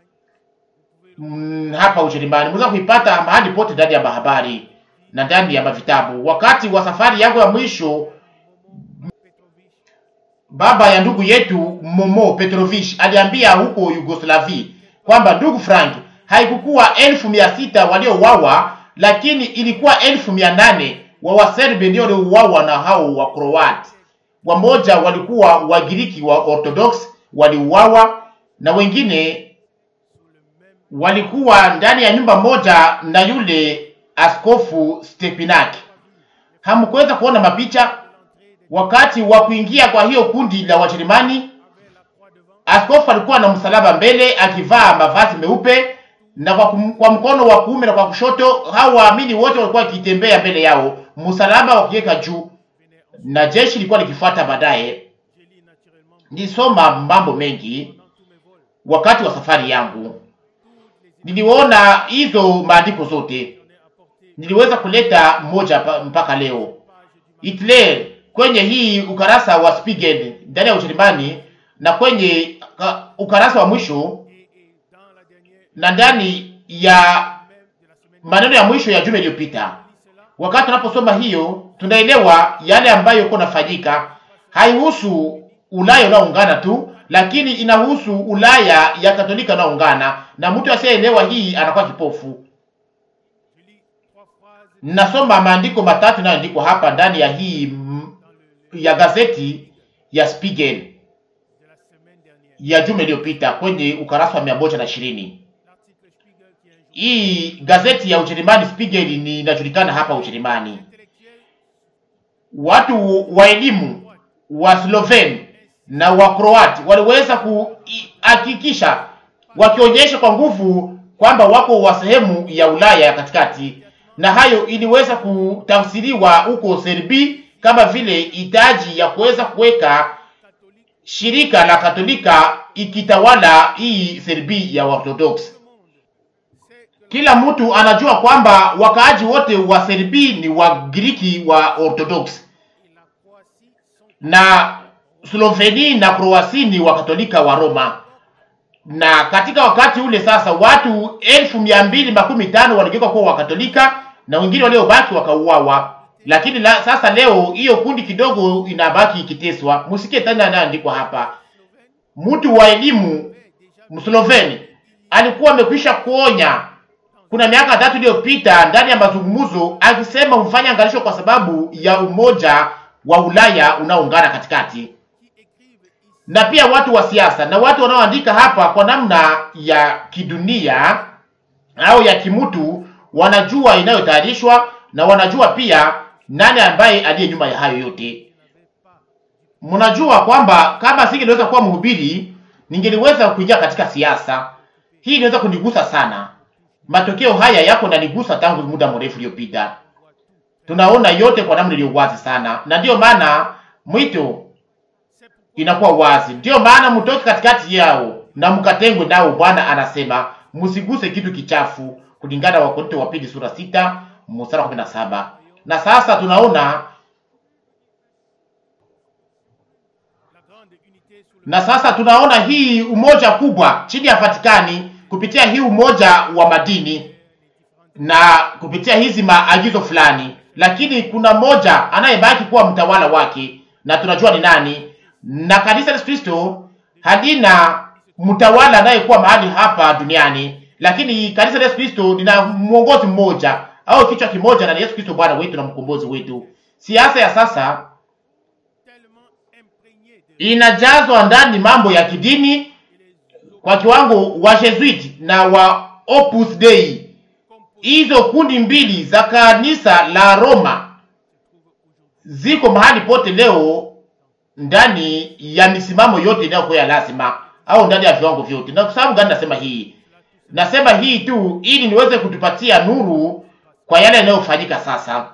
Mm, hapa Ujerumani mnaweza kuipata mahali pote ndani ya mahabari na ndani ya mavitabu. Wakati wa safari yangu ya mwisho, baba ya ndugu yetu Momo Petrovich aliambia huko Yugoslavi kwamba ndugu Frank, haikukuwa elfu mia sita waliouawa, lakini ilikuwa elfu mia nane wa Waserbi ndio waliouawa na hao wa Kroati. Wamoja walikuwa Wagiriki wa Orthodox waliuawa na wengine walikuwa ndani ya nyumba moja na yule askofu Stepinaki. Hamkuweza kuona mapicha wakati wa kuingia kwa hiyo kundi la Wajerumani. Askofu alikuwa na msalaba mbele akivaa mavazi meupe na kwa, kum, kwa mkono wa kuume na kwa kushoto, hao waamini wote walikuwa wakitembea mbele yao, msalaba wakiweka juu, na jeshi lilikuwa likifuata baadaye. Nilisoma mambo mengi wakati wa safari yangu niliona hizo maandiko zote, niliweza kuleta moja mpaka leo. Hitler kwenye hii ukarasa wa Spiegel ndani ya Ujerumani na kwenye ukarasa wa mwisho na ndani ya maneno ya mwisho ya juma iliyopita, wakati tunaposoma hiyo, tunaelewa yale ambayo iko nafanyika. Haihusu Ulaya unaoungana tu lakini inahusu Ulaya ya Katolika unaoungana, na mtu asiyeelewa hii anakuwa kipofu. Nasoma maandiko matatu yanayoandikwa hapa ndani ya hii ya gazeti ya Spiegel ya juma iliyopita kwenye ukarasa wa mia moja na ishirini. hii gazeti ya Ujerumani Spiegel ni inajulikana hapa Ujerumani. Watu wa elimu wa Sloven na wa Kroati waliweza kuhakikisha wakionyesha kwa nguvu kwamba wako wa sehemu ya Ulaya ya katikati, na hayo iliweza kutafsiriwa huko Serbi kama vile hitaji ya kuweza kuweka shirika la Katolika ikitawala hii Serbi ya Orthodox. Kila mtu anajua kwamba wakaaji wote wa Serbi ni Wagiriki wa Orthodox na Sloveni na Kroasi ni Wakatolika wa Roma. Na katika wakati ule sasa watu elfu mia mbili makumi tano waligeuka kuwa Wakatolika na wengine waliobaki wakauawa. Lakini la, sasa leo hiyo kundi kidogo inabaki ikiteswa. Msikie tena anaandikwa hapa, mtu wa elimu Msloveni alikuwa amekwisha kuonya kuna miaka tatu iliyopita ndani ya mazungumzo, akisema mfanye angalisho kwa sababu ya umoja wa Ulaya unaoungana katikati, na pia watu wa siasa na watu wanaoandika hapa kwa namna ya kidunia au ya kimutu wanajua inayotayarishwa na wanajua pia nani ambaye aliye nyuma ya hayo yote. Mnajua kwamba kama singeliweza kuwa mhubiri, ningeliweza kuingia katika siasa. Hii inaweza kunigusa sana. Matokeo haya yako nanigusa tangu muda mrefu uliopita. Tunaona yote kwa namna iliyo wazi sana, na ndiyo maana mwito inakuwa wazi. Ndiyo maana mtoke katikati yao na mkatengwe nao. Bwana anasema msiguse kitu kichafu, kulingana na Wakorintho wa pili sura sita mstari wa kumi na saba. Na sasa tunaona na sasa tunaona hii umoja kubwa chini ya Vatikani kupitia hii umoja wa madini na kupitia hizi maagizo fulani, lakini kuna mmoja anayebaki kuwa mtawala wake, na tunajua ni nani. Na kanisa la Kristo halina mtawala anayekuwa mahali hapa duniani, lakini kanisa la Kristo lina mwongozi mmoja au kichwa kimoja, na ni Yesu Kristo Bwana wetu na mkombozi wetu. Siasa ya sasa inajazwa ndani mambo ya kidini kwa kiwango wa Jesuit na wa Opus Dei. Hizo kundi mbili za kanisa la Roma ziko mahali pote leo ndani ya misimamo yote inayokuwa ya lazima au ndani ya viwango vyote. Na kwa sababu gani nasema hii? Nasema hii tu ili niweze kutupatia nuru kwa yale yanayofanyika sasa,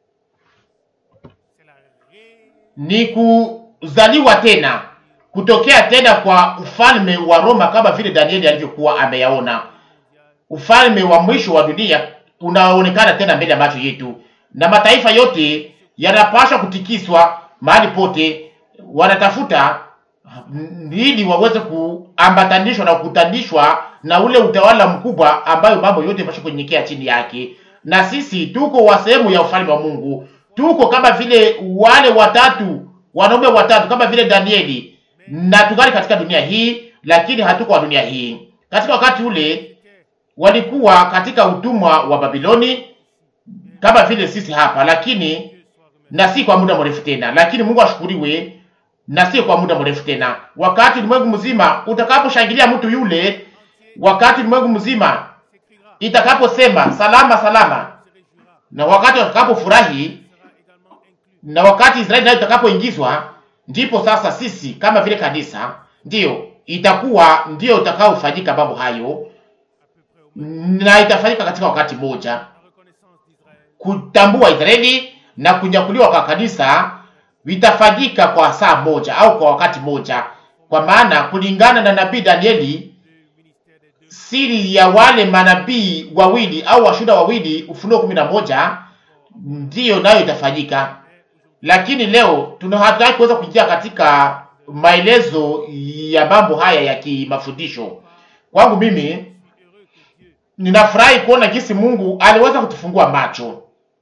ni kuzaliwa tena kutokea tena kwa ufalme wa Roma kama vile Danieli alivyokuwa ameyaona. Ufalme wa mwisho wa dunia unaonekana tena mbele ya macho yetu, na mataifa yote yanapaswa kutikiswa mahali pote, wanatafuta ili waweze kuambatanishwa na kukutanishwa na ule utawala mkubwa ambayo mambo yote yanapaswa kunyenyekea chini yake. Na sisi tuko wa sehemu ya ufalme wa Mungu, tuko kama vile wale watatu wanaume watatu kama vile Danieli na tungali katika dunia hii, lakini hatuko wa dunia hii. Katika wakati ule walikuwa katika utumwa wa Babiloni kama vile sisi hapa, lakini na si kwa muda mrefu tena. Lakini Mungu ashukuriwe, na si kwa muda mrefu tena. Wakati ulimwengu mzima utakaposhangilia mtu yule, wakati ulimwengu mzima itakaposema salama salama, na wakati watakapofurahi, na wakati Israeli nayo itakapoingizwa ndipo sasa sisi kama vile kanisa ndiyo itakuwa ndiyo utakaofanyika mambo hayo, na itafanyika katika wakati mmoja, kutambua Israeli na kunyakuliwa kwa kanisa vitafanyika kwa saa moja au kwa wakati moja, kwa maana kulingana na nabii Danieli, siri ya wale manabii wawili au washuhuda wawili, Ufunuo kumi na moja, ndiyo nayo itafanyika lakini leo tuna hatutaki kuweza kuingia katika maelezo ya mambo haya ya kimafundisho. Kwangu mimi ninafurahi kuona jinsi Mungu aliweza kutufungua macho,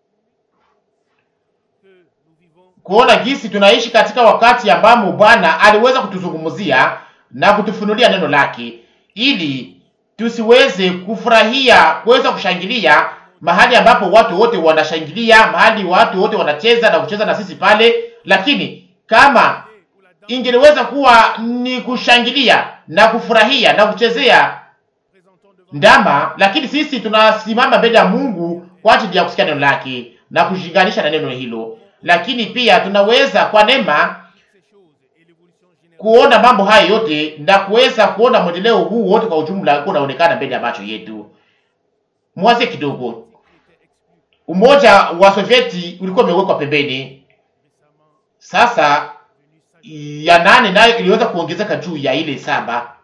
kuona jinsi tunaishi katika wakati ambamo Bwana aliweza kutuzungumzia na kutufunulia neno lake, ili tusiweze kufurahia kuweza kushangilia mahali ambapo watu wote wanashangilia, mahali watu wote wanacheza na kucheza na sisi pale. Lakini kama ingeliweza kuwa ni kushangilia na kufurahia na kuchezea ndama, lakini sisi tunasimama mbele ya Mungu kwa ajili ya kusikia neno lake na kushinganisha na neno hilo, lakini pia tunaweza kwa neema kuona mambo haya yote na kuweza kuona mwendeleo huu wote kwa ujumla unaonekana mbele ya macho yetu. Mwaze kidogo, umoja wa Sovieti ulikuwa umewekwa pembeni. Sasa ya nane nayo iliweza kuongezeka juu ya ile saba,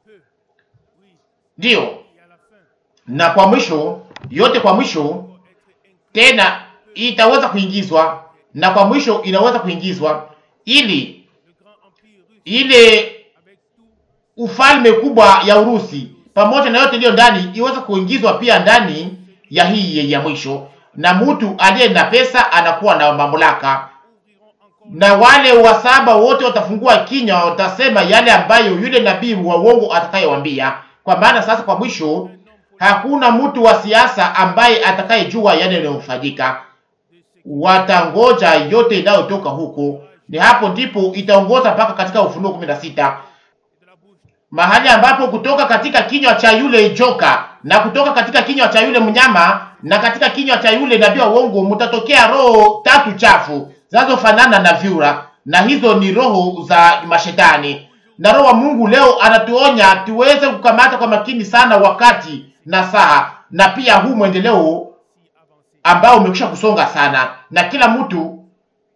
ndiyo, na kwa mwisho yote, kwa mwisho tena itaweza kuingizwa, na kwa mwisho inaweza kuingizwa ili ile ufalme kubwa ya Urusi pamoja na yote iliyo ndani iweze kuingizwa pia ndani ya hii ya mwisho, na mtu aliye na pesa anakuwa na mamlaka, na wale wa saba wote watafungua kinywa, watasema yale ambayo yule nabii wa uongo atakayewambia. Kwa maana sasa kwa mwisho hakuna mtu wa siasa ambaye atakayejua yale yanayofanyika, watangoja yote inayotoka huko ni hapo ndipo itaongoza mpaka katika Ufunuo kumi na sita mahali ambapo kutoka katika kinywa cha yule joka na kutoka katika kinywa cha yule mnyama na katika kinywa cha yule nabii wa uongo mtatokea roho tatu chafu zinazofanana na vyura, na hizo ni roho za mashetani. Na roho wa Mungu leo anatuonya tuweze kukamata kwa makini sana wakati na saa, na pia huu mwendeleo ambao umekwisha kusonga sana, na kila mtu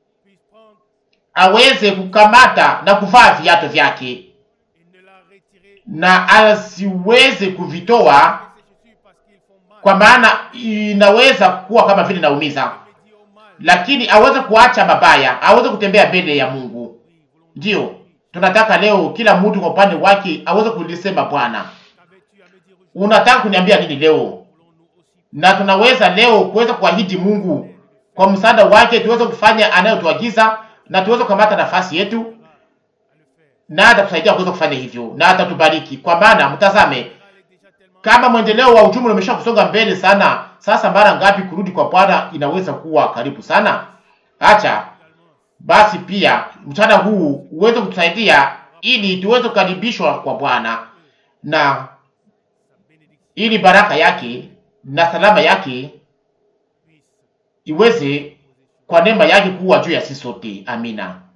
aweze kukamata na kuvaa viatu vyake na asiweze kuvitoa, kwa maana inaweza kuwa kama vile naumiza, lakini aweze kuacha mabaya, aweze kutembea mbele ya Mungu. Ndiyo tunataka leo kila mtu kwa upande wake aweze kulisema, Bwana, unataka kuniambia nini leo? Na tunaweza leo kuweza kuahidi Mungu kwa msaada wake tuweze kufanya anayotuagiza na tuweze kukamata nafasi yetu, na atatusaidia kuweza kufanya hivyo, na atatubariki. Kwa maana mtazame, kama mwendeleo wa ujumla umesha kusonga mbele sana, sasa mara ngapi kurudi kwa Bwana inaweza kuwa karibu sana? Acha basi pia mchana huu uweze kutusaidia ili tuweze kukaribishwa kwa Bwana na ili baraka yake na salama yake iweze kwa neema yake kuwa juu ya sisi sote. Amina.